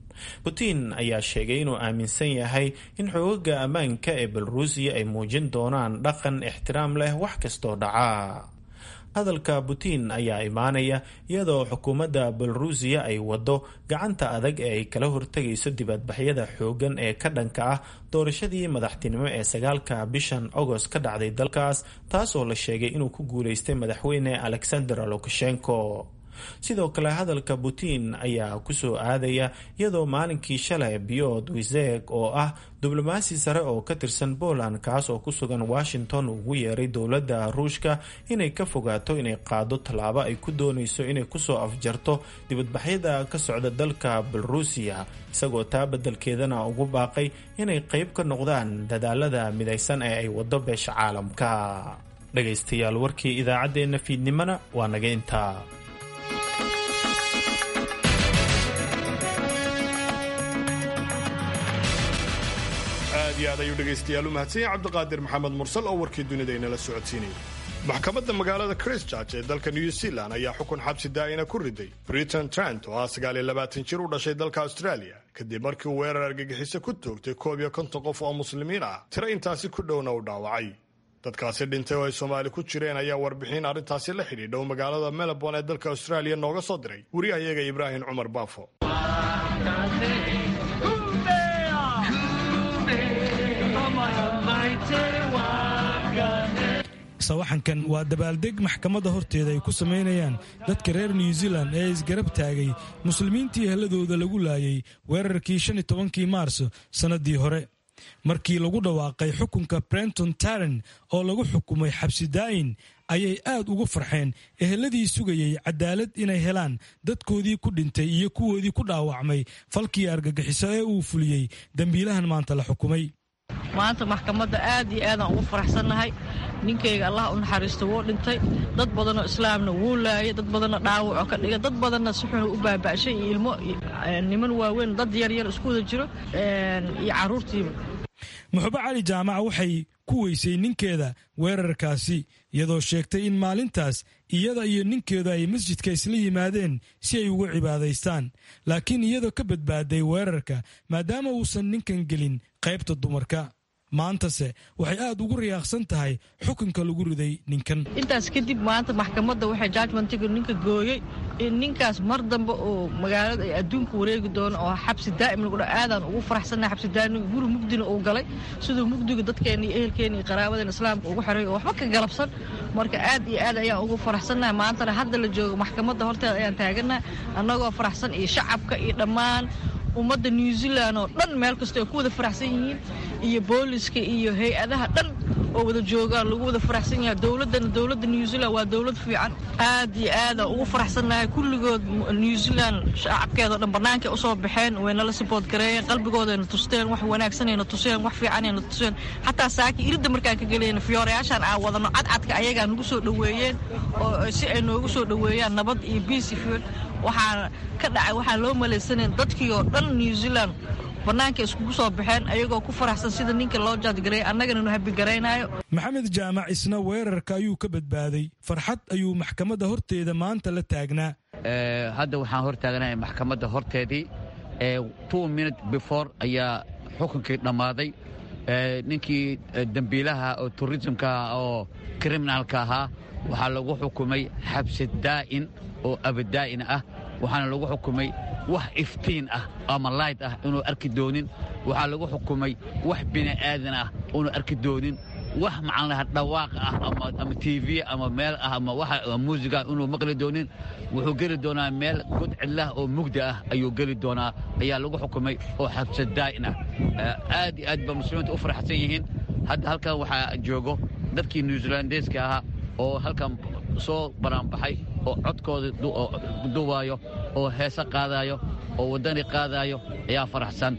putin ayaa sheegay inuu aaminsan yahay in xoogaga ammaanka ee belarusiya ay muujin doonaan dhaqan ixtiraam leh wax kastoo dhaca hadalka putin ayaa imaanaya iyadoo xukuumadda belarusiya ay wado gacanta adag ee ay kala hortegayso dibadbaxyada xoogan ee ka dhanka ah doorashadii madaxtinimo ee sagaalka bishan agost ka dhacday dalkaas taasoo la sheegay inuu ku guuleystay madaxweyne alexander lukashenko sidoo kale hadalka putin ayaa kusoo aadaya iyadoo maalinkii shalay biyood wiseg oo ah diblomaasi sare oo ka tirsan poland kaas oo ku sugan washington ugu yeeray dowladda ruushka inay ka fogaato inay qaado tallaabo ay ku doonayso inay kusoo afjarto dibadbaxyada ka socda dalka belarusiya isagoo taa beddelkeedana ugu baaqay inay qayb ka noqdaan dadaalada midaysan ee ay wado beesha caalamka dhagaystayaal warkii idaacaddeenna fiidnimona waa naga intaa aad iyo aad ayuu dhegaystayaal u mahadsan yahay cabdiqaadir maxamed mursal oo warkii dunida inala socodsiinayay maxkamadda magaalada christchurch ee dalka new zealand ayaa xukun xabsi daa'ina ku riday britain trent oo ah sagaal iyo labaatan jir u dhashay dalka australia kadib markii uu weerar argagixiso ku toogtay koob iyo konton qof oo muslimiin ah tiro intaasi ku dhowna u dhaawacay dadkaasi dhintay oo ay soomaali ku jireen ayaa warbixin arrintaasi la xidhiidha oo magaalada melbourne ee dalka australia nooga soo diray wariyahayaga ibraahim cumar baafo sawaxankan waa dabaaldeg maxkamadda horteeda ay ku samaynayaan dadka reer new zealand ee isgarab taagay muslimiintii helladooda lagu laayay weerarkii shan iyo tobankii maarso sannadii hore markii lagu dhawaaqay xukunka brenton taren oo lagu xukumay xabsi daa'in ayay aad ugu farxeen eheladii sugayay cadaalad inay helaan dadkoodii ku dhintay iyo kuwoodii ku dhaawacmay falkii argagixiso ee uu fuliyey dembiilahan maanta la xukumay maanta maxkamadda aad iyo aadaan ugu faraxsannahay ninkayga allah u naxariisto wuu dhintay dad badanoo islaamna wuu laayay dad badanna dhaawacoo ka dhigay dad badanna si xunu u baaba'shay iyo ilmo niman waaweyn dad yaryar isku wada jiro iyo carruurtiiba muxube cali jaamac waxay ku weysay ninkeeda weerarkaasi iyadoo sheegtay in maalintaas iyada iyo ninkeedu ay masjidka isla yimaadeen si ay ugu cibaadaystaan laakiin iyadoo ka badbaaday weerarka maadaama uusan ninkan gelin qaybta dumarka maantase waxay aad ugu riyaaqsan tahay xukunka lagu riday ninkan intaas kadib maanta maxkamadda waxay judgmentiga ninka gooyey in ninkaas mar dambe oo magaalada ay adduunka wareegi doono oo xabsi daa'im lagu dha aadaan ugu faraxsannahay xabsi daa'im guri mugdina uu galay siduu mugdiga dadkeena iyo ehelkeena iyo qaraabadeena islaamka ugu xeray oo waxba ka galabsan marka aad iyo aad ayaan ugu faraxsannahay maantana hadda la joogo maxkamadda horteeda ayaan taagannahay annagoo faraxsan iyo shacabka iyo dhammaan ummadda new zealand oo dhan meel kasta ay ku wada faraxsan yihiin iyo booliska iyo hay-adaha dhan oo wada joogaan lagu wada faraxsan yahay dowladdana dowladda new zealand waa dowlad fiican aad iyo aada ugu faraxsannahay kulligood new zealand shacabkeedao dhan bannaankay usoo baxeen waynala sibood gareeyeen qalbigoodayna tusteen wax wanaagsanayna tuseen wax fiicanayna tuseen xataa saaki iridda markaan ka gelayna fiyoorayaashaan aan wadano cadcadka ayagaa nagu soo dhoweeyeen oo si ay noogu soo dhoweeyaan nabad iyo biis iyo waxaa ka dhacay waxaa loo malaysanayn dadkii oo dhan new zealand bannaanka iskugu soo baxeen ayagoo ku faraxsan sida ninka loo jaadgareeyay annagana nu habigaraynayo maxamed jaamac isna weerarka ayuu ka badbaaday farxad ayuu maxkamadda horteeda maanta la taagnaa hadda waxaan hor taaganahay maxkamadda horteedii two minute before ayaa xukunkii dhammaaday ninkii dembiilaha oo turismka oo kriminalka ahaa waxaa lagu xukumay xabsi daa'in oo abadaa'in ah waxaana lagu xukumay wax iftiin ah ama layd ah inuu arki doonin waxaa lagu xukumay wax bini'aadan ah inuu arki doonin wax macanaha dhawaaq ah ama tv ama meel ah ama waxa muusiga inuu maqli doonin wuxuu geli doonaa meel god cidlah oo mugda ah ayuu geli doonaa ayaa lagu xukumay oo xabsa daa'in ah aad iyo aad ba muslimiinta u faraxsan yihiin hadda halkan waxaa joogo dadkii new zealandeska ahaa oo halkan soo banaanbaxay oo codkooda duwaayo oo heese qaadaayo oo waddani qaadaayo ayaa faraxsan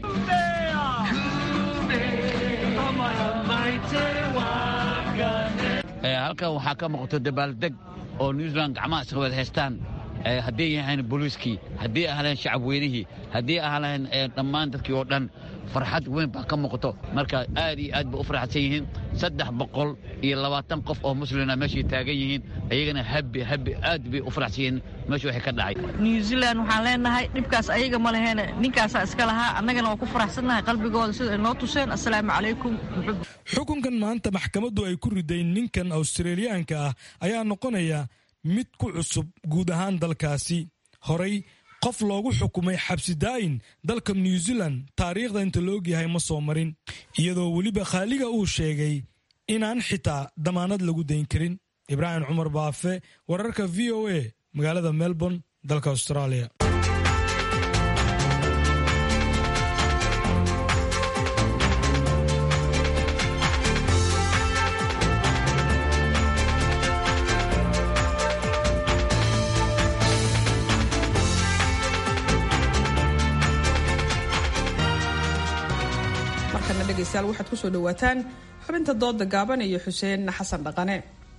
halkan waxaa ka muuqato dabaaldeg oo new zealand gacmaha iska wada haystaan hadday yahayn booliiskii haddii ahleen shacab weynihii haddii ahleen dhammaan dadkii oo dhan farxad weyn baa ka muuqato marka aad iyo aad ba u faraxsan yihiin saddex boqol iyo labaatan qof oo muslina meeshay taagan yihiin ayagana habi habi aad bay u faraxsan yihiin meesha waxay ka dhacay new zealand waxaan leenahay dhibkaas ayaga ma leheene ninkaasaa iska lahaa annagana waa ku faraxsannahay qalbigooda sida ay noo tuseen assalaamu calaykum xukunkan maanta maxkamaddu ay ku riday ninkan awstraliyaanka ah ayaa noqonaya mid ku cusub guud ahaan dalkaasi horay qof loogu xukumay xabsi daa'in dalka new zealand taariikhda inta laogyahay ma soo marin iyadoo weliba khaaliga uu sheegay inaan xitaa damaanad lagu dayn karin ibraahim cumar baafe wararka v o a magaalada melbourne dalka australia dhegeystayaal waxaad ku soo dhawaataan xubinta dooda gaaban iyo xuseen xasan dhaqane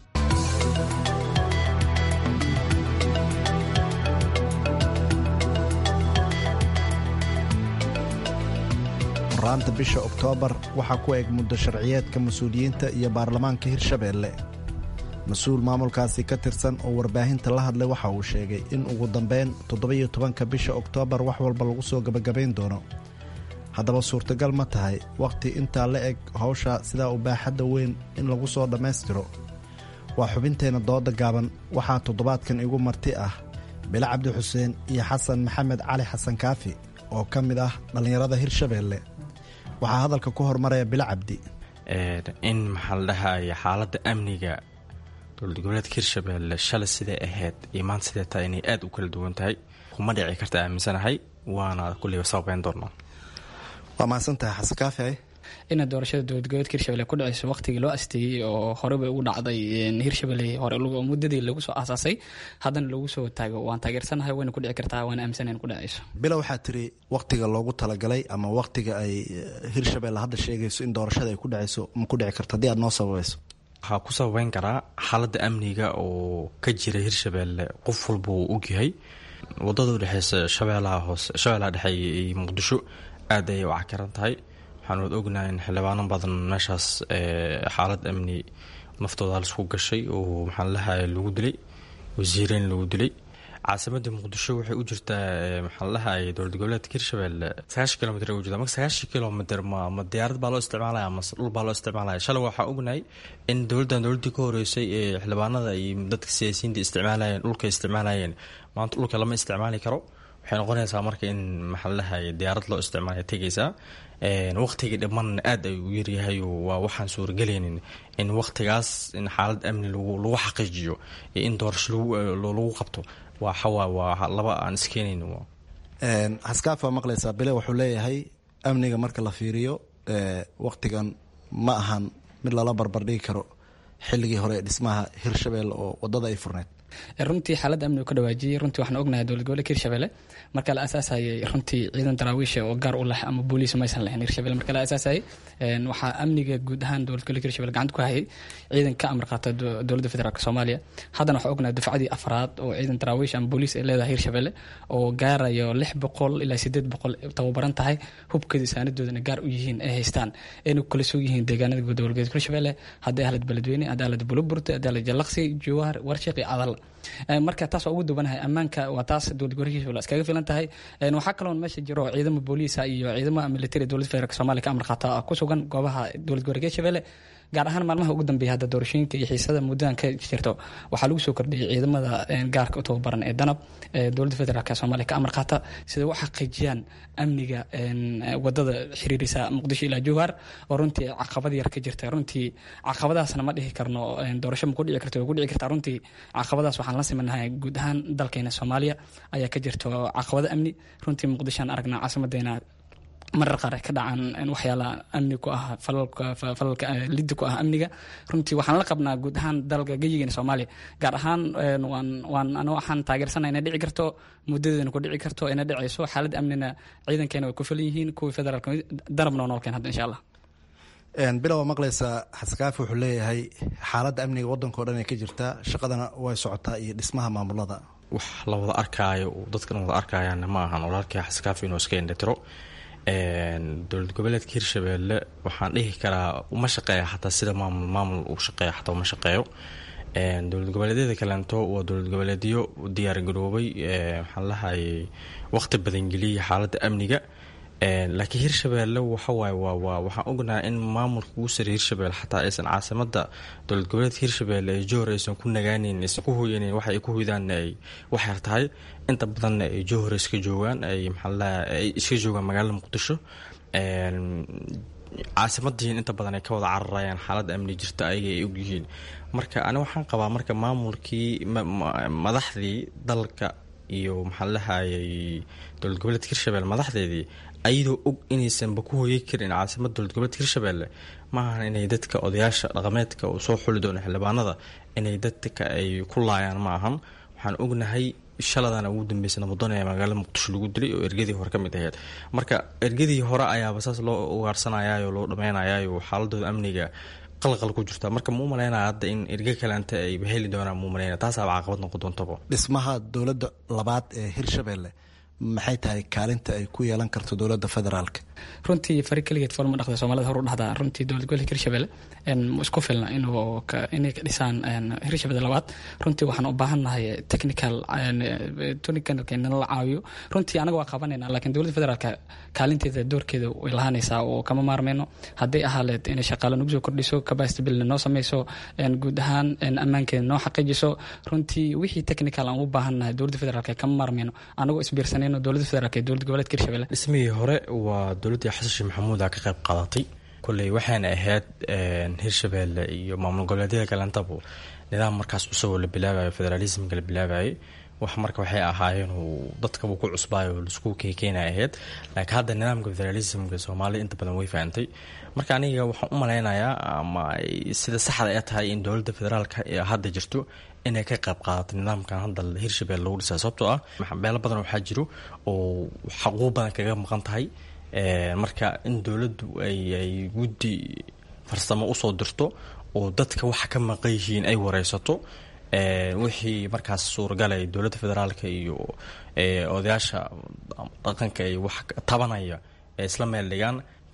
waraanta bisha oktoobar waxaa ku eg muddo sharciyeedka mas-uuliyiinta iyo baarlamaanka hirshabeelle mas-uul maamulkaasi ka tirsan oo warbaahinta la hadlay waxa uu sheegay in ugu dambeyn toddoba-iyo tobanka bisha oktoobar wax walba lagu soo gebagabayn doono haddaba suurtagal ma tahay wakhti intaa la eg hawsha sidaa u baaxadda weyn in lagu soo dhammaystiro waa xubinteenna dooda gaaban waxaa toddobaadkan igu marti ah bilo cabdi xuseen iyo xasan maxamed cali xasan kaafi oo ka mid ah dhallinyarada hirshabeelle waxaa hadalka ku hormaraya bilo cabdi in maxaa la dhahaya xaaladda amniga dowlad goboleedka hirshabeelle shalay siday ahayd iyo maanta siday tahay inay aada u kala duwan tahay kuma dhici karta aaminsanahay waana kulliba sababeyn doonaa waa mahadsantahay xasan kaafi ina doorashada dowlad goboleedka hirshabelle ku dhaceyso waqtigii loo asteeyey oo horeba ugu dhacday hirshabelle hore muddadii lagu soo aasaasay haddana lagu soo taago waan taageersanahay wayna ku dhici kartaa waana aaminsan ku dhaceyso bila waxaa tiri waqtiga loogu talagalay ama waqtiga ay hirshabelle hadda sheegayso in doorashada ay ku dhaceyso ma ku dhici karto haddii aad noo sababayso waxaa ku sababeyn karaa xaaladda amniga oo ka jira hirshabelle qof walba uu ogyahay wadada udhexeysa shabeelaha hoose shabeelaha dhexe iyo muqdisho aad ayay u cakaran tahay waxaan wad ognahay in xildhibaano badan meeshaas xaalad amni naftooda halisku gashay oo maxaa lalahay lagu dilay wasiireyn lagu dilay caasimada muqdisho waxay u jirtaa maxaa lalahay dowlad goboleedka hirshabelle sagaashan kilomitr u jirta marka sagaashan kilomitr ma ma diyaarad baa loo isticmaalaya mase dhul baa loo isticmaalaya shalay waxaa ognahay in dowladdan dowladdii ka horeysay ee xildhibaanada iyo dadka siyaasiyiinta isticmaalayeen dhulka isticmaalayeen maanta dhulka lama isticmaali karo waxay noqonaysaa marka in maxaa lalahay diyaarad loo isticmaalaya tegaysaa waqtiga dhimanna aada ay u yaryahay waa waxaan suuragelaynin in waqtigaas in xaalad amni lagu xaqiijiyo iyo in doorasho lagu qabto waa xawaa waa laba aan iskeenayn xaskaaf waa maqlaysaa bile wuxuu leeyahay amniga marka la fiiriyo waqtigan ma ahan mid lala barbardhigi karo xilligii hore ee dhismaha hirshabelle oo wadada ay furneyd runtii xaaladda amnigu ka dhawaajiyey runtii waxaan ognahay dowlad goboleedka hirshabelle marka la aasaasayay runtii ciidan daraawiisha oo gaar u leh ama booliis maysan lahayn hirshabelle marka la aasaasayay waxaa amniga guud ahaan dowlad goboleedka hirshabelle gacanta ku hayay ciidan ka amar qaata dowladda federaalk soomaaliya haddana waxaa ognahay dufcadii afraad oo ciidan daraawiish ama booliis ay leedahay hirshabelle oo gaarayo lix boqol ilaa sideed boqol tababaran tahay hubkeeda saanadoodana gaar u yihiin ay haystaan ayna kala soo yihiin deegaanada dowlad goboleedka hirshabelle haddii ahlad beledweyne haddii ahlad buluburte haddii ahlad jallaqsi jowhar warshiq iyo cadal marka taas waa ugu duwanahay ammaanka waa taas dowlad gobolkiisa iskaga filan tahay waxaa kaloon meesha jiro ciidamo booliisa iyo ciidamo military dowlad federaalk somalia ka amar qaata ku sugan goobaha dowlad gobolka hirshabelle gaar ahaan maalmaha ugu dambeeya hadda doorashooyinka iyo xiisada muddadan ka jirto waxaa lagu soo kordhiyay ciidamada gaarka u tababaran ee danab ee dowladda federaalk soomaaliya ka amar qaata sida u xaqiijiyaan amniga wadada xiriirisa muqdisho ilaa jowhar oo runtii caqabad yar ka jirta runtii caqabadaasna ma dhihi karno doorasho ma ku dhici karto way ku dhici kartaa runtii caqabadaas waxaan la simanahay guud ahaan dalkeena soomaaliya ayaa ka jirto caqabado amni runtii muqdishoan aragnaa caasimadeena marar qaar ay ka dhacaan waxyaala amni ku ah falalka liddi ku ah amniga runtii waxaan la qabnaa guud ahaan dalka geyigeena soomaaliya gaar ahaan waan waan ano waxaan taageersanaa inay dhici karto muddadeedana ku dhici karto inay dhicayso xaaladda amnina ciidankeena way ku filan yihiin kuwii federaalka darabna oo noolkeen hadda insha allah bilow waa maqlaysaa xaskaafi wuxuu leeyahay xaaladda amniga waddanka o dhan ay ka jirtaa shaqadana way socotaa iyo dhismaha maamulada wax la wada arkaayo dadkan wada arkayaana ma ahan walaalkii xaskaafi inuu iska indhatiro dowlad goboleedka hirshabelle waxaan dhihi karaa uma shaqeeya xataa sida maamul maamul uu shaqeeya xataa uma shaqeeyo dowlad goboleedyada kaleento waa dowlad goboleedyo diyaar garoobay waxaan lahayay waqti badan geliyay xaaladda amniga laakiin hirshabelle waxawaaye waa waa waxaan ognahay in maamulka ugu sareey hirshabelle xataa aysan caasimada dowlad goboleedka hirshabelle ee johor aysan ku nagaaneyn aysan ku hoyaneyn waxa ay ku hoydaan ay waxyar tahay inta badanna ay johor iska joogaan ay maxaalaha ay iska joogaan magaalada muqdisho caasimadiin inta badan ay ka wada cararayaan xaalada amni jirta ayaga ay ogyihiin marka ani waxaan qabaa marka maamulkii madaxdii dalka iyo maxaa lahayay dowlad goboleedka hirshabelle madaxdeedii ayadoo og inaysanba ku hoyay karin caasimada dowlad goboleedka hirshabelle maahan inay dadka odayaasha dhaqameedka uu soo xuli doono xildhibaanada inay dadka ay ku laayaan ma ahan waxaan ognahay shaladana ugu dambeysay nabadon ee magaalada muqdisho lagu dilay oo ergadii hore ka mid aheyd marka ergadii hore ayaaba saas loo ugaarsanayaayo loo dhameynayayo xaaladooda amniga qalqal ku jirta marka ma u malaynaya hadda in erge kaleanta ay heli doonaan ma u malaynaya taasaaba caqabad noqon doontaba dhismaha dowladda labaad ee hirshabelle maxay tahay kaalinta ay ku yeelan karto dowladda federaalka runtii fari keligeed foolma dhaqda soomaalida hor u dhahdaa runtii dowlad gobolka hirshabelle isku filna inuu inay ka dhisaan hirshabelle labaad runtii waxaan u baahannahay technical technicalka nala caawiyo runtii anaga waa qabanayna laakiin dowladda federaalka kaalinteeda doorkeeda way lahaanaysaa oo kama maarmeyno hadday ahaaleed inay shaqaale nagu soo kordhiso capacity building noo sameyso guud ahaan ammaankeeda noo xaqiijiso runtii wixii technical aan u baahannahay dowladda federaalka kama maarmeyno anagoo isbiirsanayno dowladda federaalka iyo dowlad goboleedka hirshabelle dhismihii hore waa dowladdii xasan sheekh maxamuuda ka qayb qaadatay kolley waxaana ahayd hirshabelle iyo maamul goboleedyada kalentaba nidaam markaas cusuboo la bilaabayo federaalismka la bilaabayay wax marka waxay ahaayeen uu dadkaba ku cusbaayo laisku kekeena ahayd laakiin hadda nidaamka federalismka soomaaliya inta badan way fahantay marka aniga waxaan u malaynayaa ama sida saxda ee tahay in dowladda federaalka ee hadda jirto inay ka qayb qaadato nidaamkan hadda hirshabelle lagu dhisaa sababtoo ah meelo badan waxaa jiro oo xaquuq badan kaga maqan tahay marka in dowladdu ay guddi farsamo usoo dirto oo dadka waxa ka maqan yihiin ay wareysato wixii markaas suuragalay dowladda federaalka iyo odayaasha dhaqanka ay wax tabanaya ee isla meel dhigaan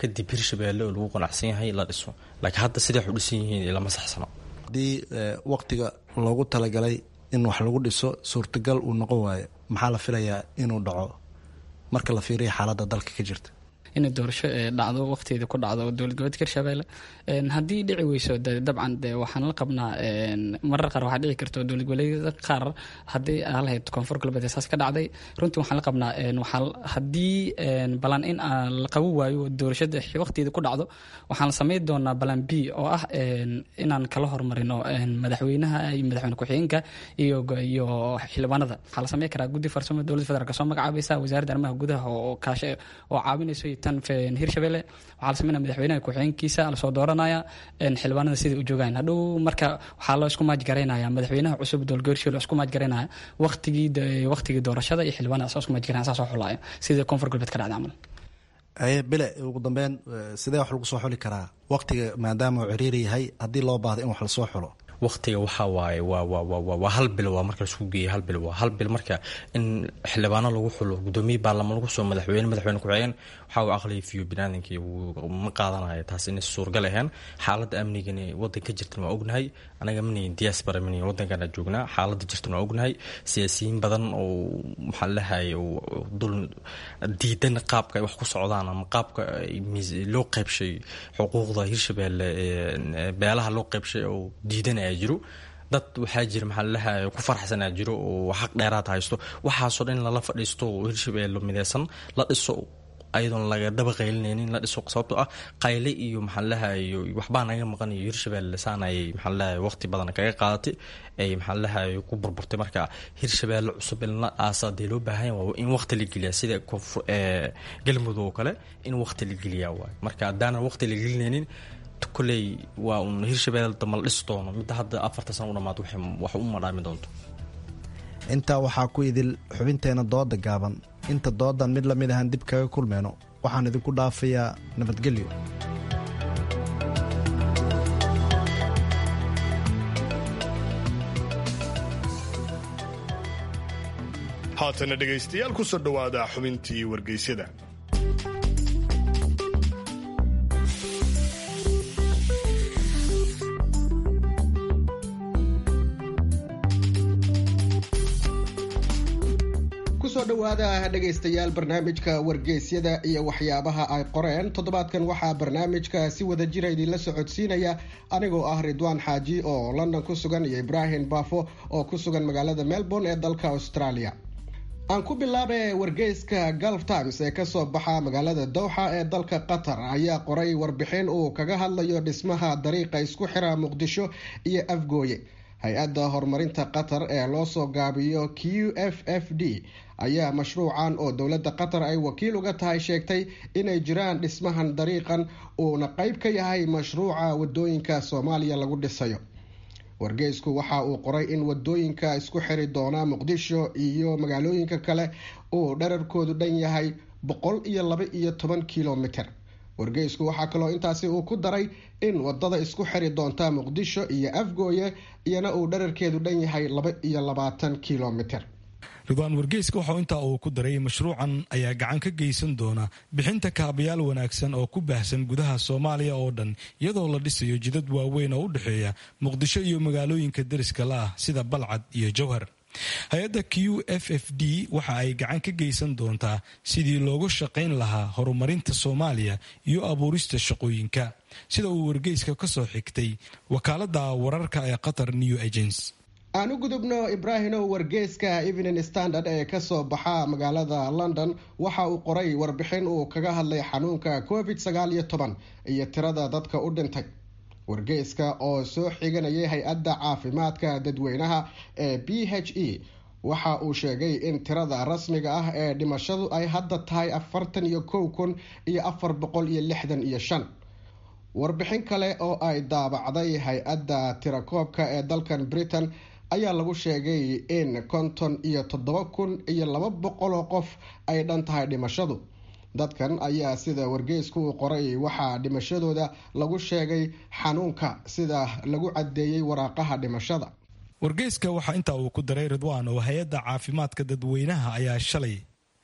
kadib hirshabeelle oo lagu qanacsan yahay la dhiso laakiin hadda siday wax u dhisan yihiin lama saxsano haddii waqtiga loogu talagalay in wax lagu dhiso suurtagal uu noqon waayo maxaa la filayaa inuu dhaco marka la fiiriya xaaladda dalka ka jirta inay doorasho dhacdo waqtigeeda ku dhacdo dowlad goboleedka hirshabelle haddii dhici weyso dabcan de waxaan la qabnaa marar qaar waxaa dhici karto dowlad goboleedyada qaar haddii aan lahayd koonfur galbeed saas ka dhacday runtii waxaan la qabnaa waxaa haddii balan in aan la qaban waayo doorashada waqtigeeda ku dhacdo waxaan la samayn doonaa balan b oo ah inaan kala hormarino madaxweynaha iyo madaxweyne ku-xigeenka iyo iyo xildhibaanada waxaa la sameyn karaa guddi farsamo dowladda federaalk soo magacaabaysa wasaaradda arrimaha gudaha oo kaashe oo caawinayso tan hirshabelle waxaa la sameynaya madaxweynaha ku-xigeenkiisa lasoo dooranaya xildhibaanada siday u joogaan hadhow marka waxaa loo isku maajgaraynaya madaxweynaha cusub dowlgorshiyo loo isku maajgaraynaya waqtigii waqtigii doorashada iyo xildhibaanada saa isku maajgaraynaya saa soo xulaya sidii koonfur galbeed ka dhacday camal bile ugu dambeyn sidee wax lagu soo xuli karaa waqtiga maadaama uu ciriiri yahay haddii loo baahdo in wax lasoo xulo waqtiga waxaa waaye waa waa waa waa hal bil waa marka laisku geeyay hal bil waa hal bil marka in xildhibaano lagu xulo gudoomiye baarlamaan lagu soo madaxweyne madaxweyne ku-xigeen waxaa uu aqliya fiyo binaadankii ma qaadanayo taas inay suurgal ahayn xaaladda amnigani wadanka ka jirtan waa ognahay anaga manayin diaspora manayin wadankana joognaa xaaladda jirtan waa ognahay siyaasiyiin badan oo maxaa lahay dul diidan qaabka ay wax ku socdaan ama qaabka loo qaybshay xuquuqda hirshabeelle beelaha loo qaybshay oo diidanaya jiro dad waxaa jira maxaa lalahay ku farxsanaa jiro oo xaq dheeraad haysto waxaasoo dhan in lala fadhiisto oo hirshabeelle mideysan la dhiso ayadoon laga daba qaylinaynin la dhiso sababtoo ah qayle iyo maxaa lalahay waxbaa naga maqan iyo hirshabeelle saan ay maxaa lalahay waqti badan kaga qaadatay ay maxaa lalahay ku burburtay marka hirshabeelle cusub in la aasa dee loo baahan waa in waqti la geliyaa sida galmudug oo kale in waqti la geliyaa waay marka haddaanan waqti la gelinaynin koley waa un hirshabelle damba la dhisi doono midda hadda afarta sana u dhamaad wax u madhaami doonto intaa waxaa ku idil xubinteena dooda gaaban inta doodan mid lamid ahaan dib kaga kulmeyno waxaan idinku dhaafayaa nabadgelyo haatana dhegaystayaal ku soo dhowaada xubintii wargeysyada kusoo dhowaada dhegaystayaal barnaamijka wargeysyada iyo waxyaabaha ay qoreen toddobaadkan waxaa barnaamijka si wada jira idinla socodsiinaya anigoo ah ridwaan xaaji oo london ku sugan iyo ibraahim baafo oo ku sugan magaalada melbourne ee dalka australia aan ku bilaabe wargeyska gulf times ee kasoo baxa magaalada dowxa ee dalka qatar ayaa qoray warbixin uu kaga hadlayo dhismaha dariiqa isku xira muqdisho iyo afgooye hay-adda horumarinta qatar ee loosoo gaabiyo q f f d ayaa mashruucan oo dowladda qatar ay wakiil uga tahay sheegtay inay jiraan dhismahan dariiqan uuna qeyb ka yahay mashruuca wadooyinka soomaaliya lagu dhisayo wargeysku waxa uu qoray in wadooyinka isku xiri doona muqdisho iyo magaalooyinka kale uu dherarkoodu dhan yahay boqol iyo laba iyo toban kilomiter wargeysku waxaa kaloo intaasi uu ku daray in wadada isku xiri doonta muqdisho iyo afgooye iyana uu dherarkeedu dhan yahay laba iyo labaatan kilomiter ridwaan wargeyska waxau intaa uu ku daray mashruucan ayaa gacan ka geysan doona bixinta kaabayaal wanaagsan oo ku baahsan gudaha soomaaliya oo dhan iyadoo la dhisayo jidad waaweyn oo u dhexeeya muqdisho iyo magaalooyinka deriska la ah sida balcad iyo jowhar hay-adda q f f d waxa ay gacan ka geysan doontaa sidii loogu shaqayn lahaa horumarinta soomaaliya iyo abuurista shaqooyinka sida uu wargeyska kasoo xigtay wakaalada wararka ee qatar new agents aan u gudubno ibraahimow wargeyska evening standard ee kasoo baxa magaalada london waxa uu qoray warbixin uu kaga hadlay xanuunka covid sagaal iyo toban iyo tirada dadka u dhintay wargeyska oo soo xiganayay hay-adda caafimaadka dadweynaha ee b h e waxa uu sheegay in tirada rasmiga ah ee dhimashadu ay hadda tahay afartan iyo kow kun iyo afar boqol iyo lixdan iyo shan warbixin kale oo ay daabacday hay-adda tirakoobka ee dalkan britain ayaa lagu sheegay in konton iyo toddoba kun iyo laba boqol oo qof ay dhan tahay dhimashadu dadkan ayaa sida wargeysku uu qoray waxaa dhimashadooda lagu sheegay xanuunka sida lagu caddeeyey waraaqaha dhimashada wargeyska waxaa intaa uu ku daray ridwaan oo hay-adda caafimaadka dadweynaha ayaa shalay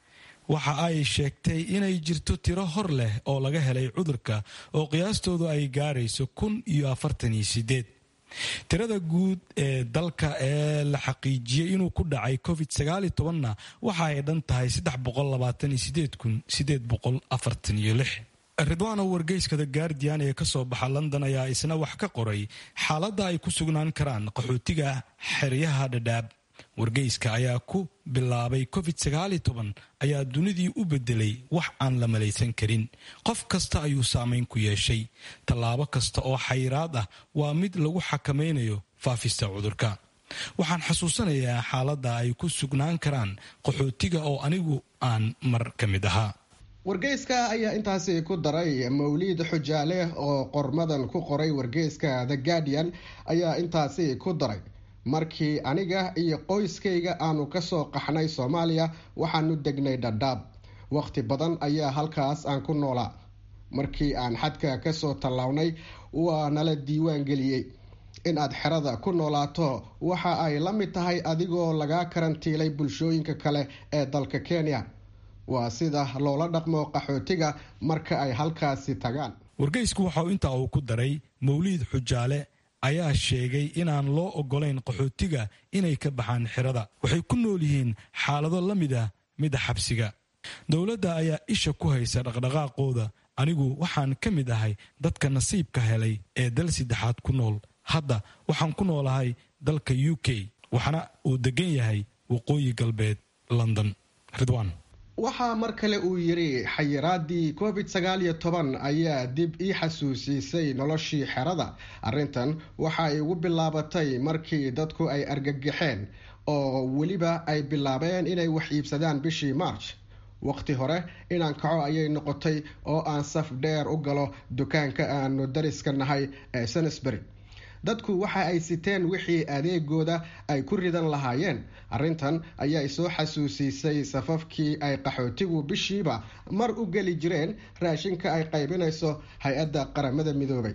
waxa ay sheegtay inay jirto tiro hor leh oo laga helay cudurka oo qiyaastoodu ay gaarayso kun iyo afartan iyo sideed tirada guud ee dalka ee la xaqiijiyey inuu ku dhacay covid sagaaliyo tobanna waxa ay dhan tahay saddex boqol labaatan iyo sideed kun sideed boqol afartan iyo lix ridwaano wargeyska the guardian ee kasoo baxa london ayaa isna wax ka qoray xaaladda ay ku sugnaan karaan qaxootiga xeryaha dhadhaab wargeyska ayaa ku bilaabay covid sagaaliyo toban ayaa dunidii u bedelay wax aan la malaysan karin qof kasta ayuu saameyn ku yeeshay tallaabo kasta oo xayiraad ah waa mid lagu xakamaynayo faafista cudurka waxaan xasuusanayaa xaaladda ay ku sugnaan karaan qaxootiga oo anigu aan mar ka mid ahaa wargeyska ayaa intaasi ku daray mawliid xujaale oo qormadan ku qoray wargeyska the guardian ayaa intaasi ku daray markii aniga iyo qoyskayga aanu kasoo qaxnay soomaaliya waxaanu degnay dhadhaab waqti badan ayaa halkaas aan ku noolaa markii aan xadka kasoo tallawnay waa nala diiwaan geliyey in aad xerada ku noolaato waxa ay la mid tahay adigoo lagaa karantiilay bulshooyinka kale ee dalka kenya waa sida loola dhaqmo qaxootiga marka ay halkaasi tagaan wargeysku waxauu intaa uu ku daray mawliid xujaale ayaa sheegay inaan loo ogolayn qaxootiga inay ka baxaan xerada waxay ku nool yihiin xaalado la mid ah mida xabsiga dowladda ayaa isha ku haysa dhaqdhaqaaqooda anigu waxaan ka mid ahay dadka nasiibka helay ee dal saddexaad ku nool hadda waxaan ku noolahay dalka u k waxna uu degan yahay waqooyi galbeed london ridwan waxaa mar kale uu yidhi xayiraadii covid sagaal iyo toban ayaa dib ii xasuusiisay noloshii xerada arrintan waxa ay ugu bilaabatay markii dadku ay argagaxeen oo weliba ay bilaabeen inay wax iibsadaan bishii march waqti hore inaan kaco ayay noqotay oo aan saf dheer u galo dukaanka aanu dariska nahay ee sanesbury dadku waxa ay siteen wixii adeegooda ay ku ridan lahaayeen arrintan ayaa soo xasuusiisay safafkii ay qaxootigu bishiiba mar u geli jireen raashinka ay qaybinayso hay-adda qaramada midoobay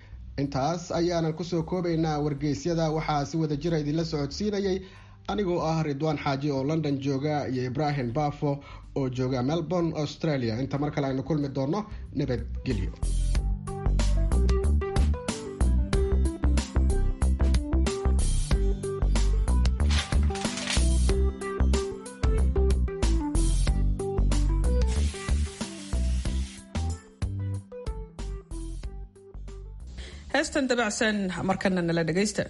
intaas ayaanan kusoo koobaynaa wargeysyada waxaa si wada jira idinla socodsiinayay anigoo ah ridwaan xaaji oo london jooga iyo ibraahim bafo oo jooga melbourne australia inta mar kale aynu kulmi doono nabadgelyo heestan dabacsan markana nala dhagaysta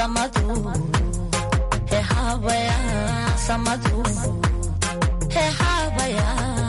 samadu hehabaya samadu hehabaya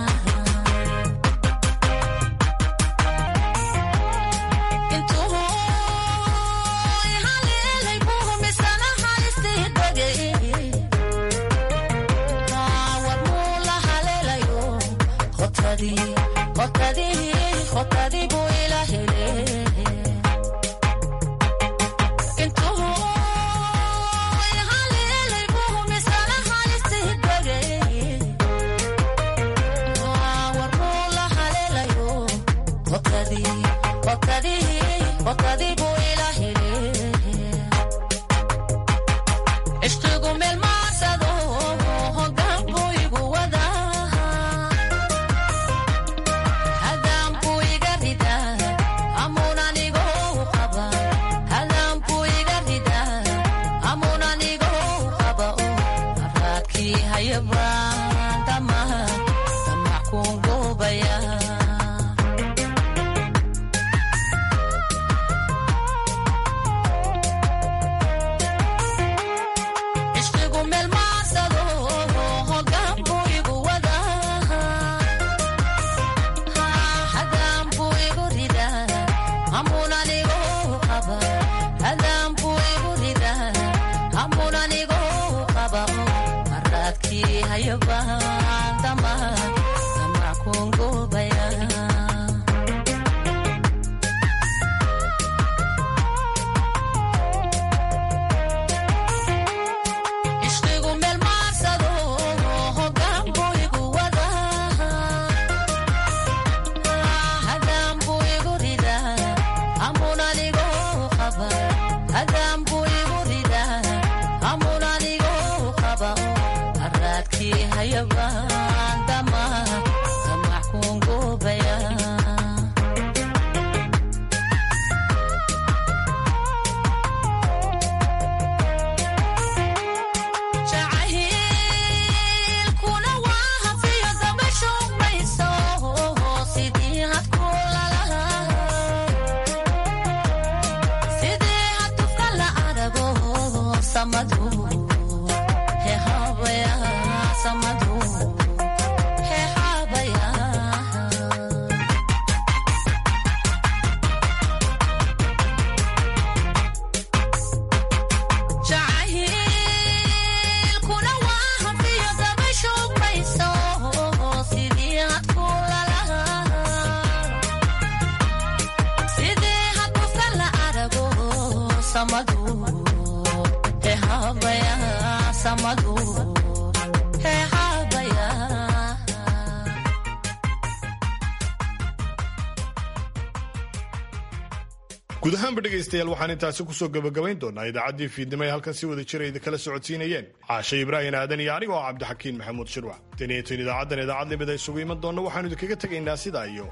guud ahaanba dhegaystayaal waxaan intaasi kusoo gabagabayn doonaa idaacaddii fiidnimo ay halkan si wada jira idinkala socodsiinayeen caashe ibraahim aadan iyo aniga oo cabdixakiin maxamuud shirwac taniyatin idaacaddan idaacad limid ay isugu iman doonna waxaanu idinkaga tegaynaa sidaa iyo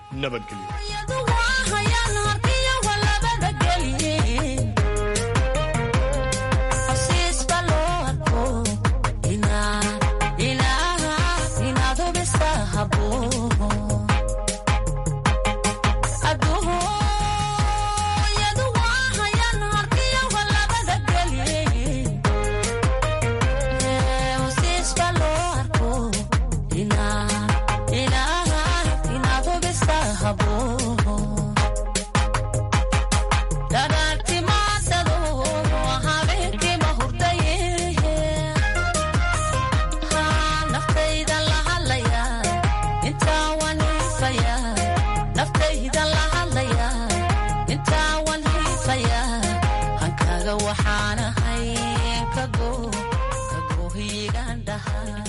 nabadgelyo waxaan ahay kago kago hiigaan dhahay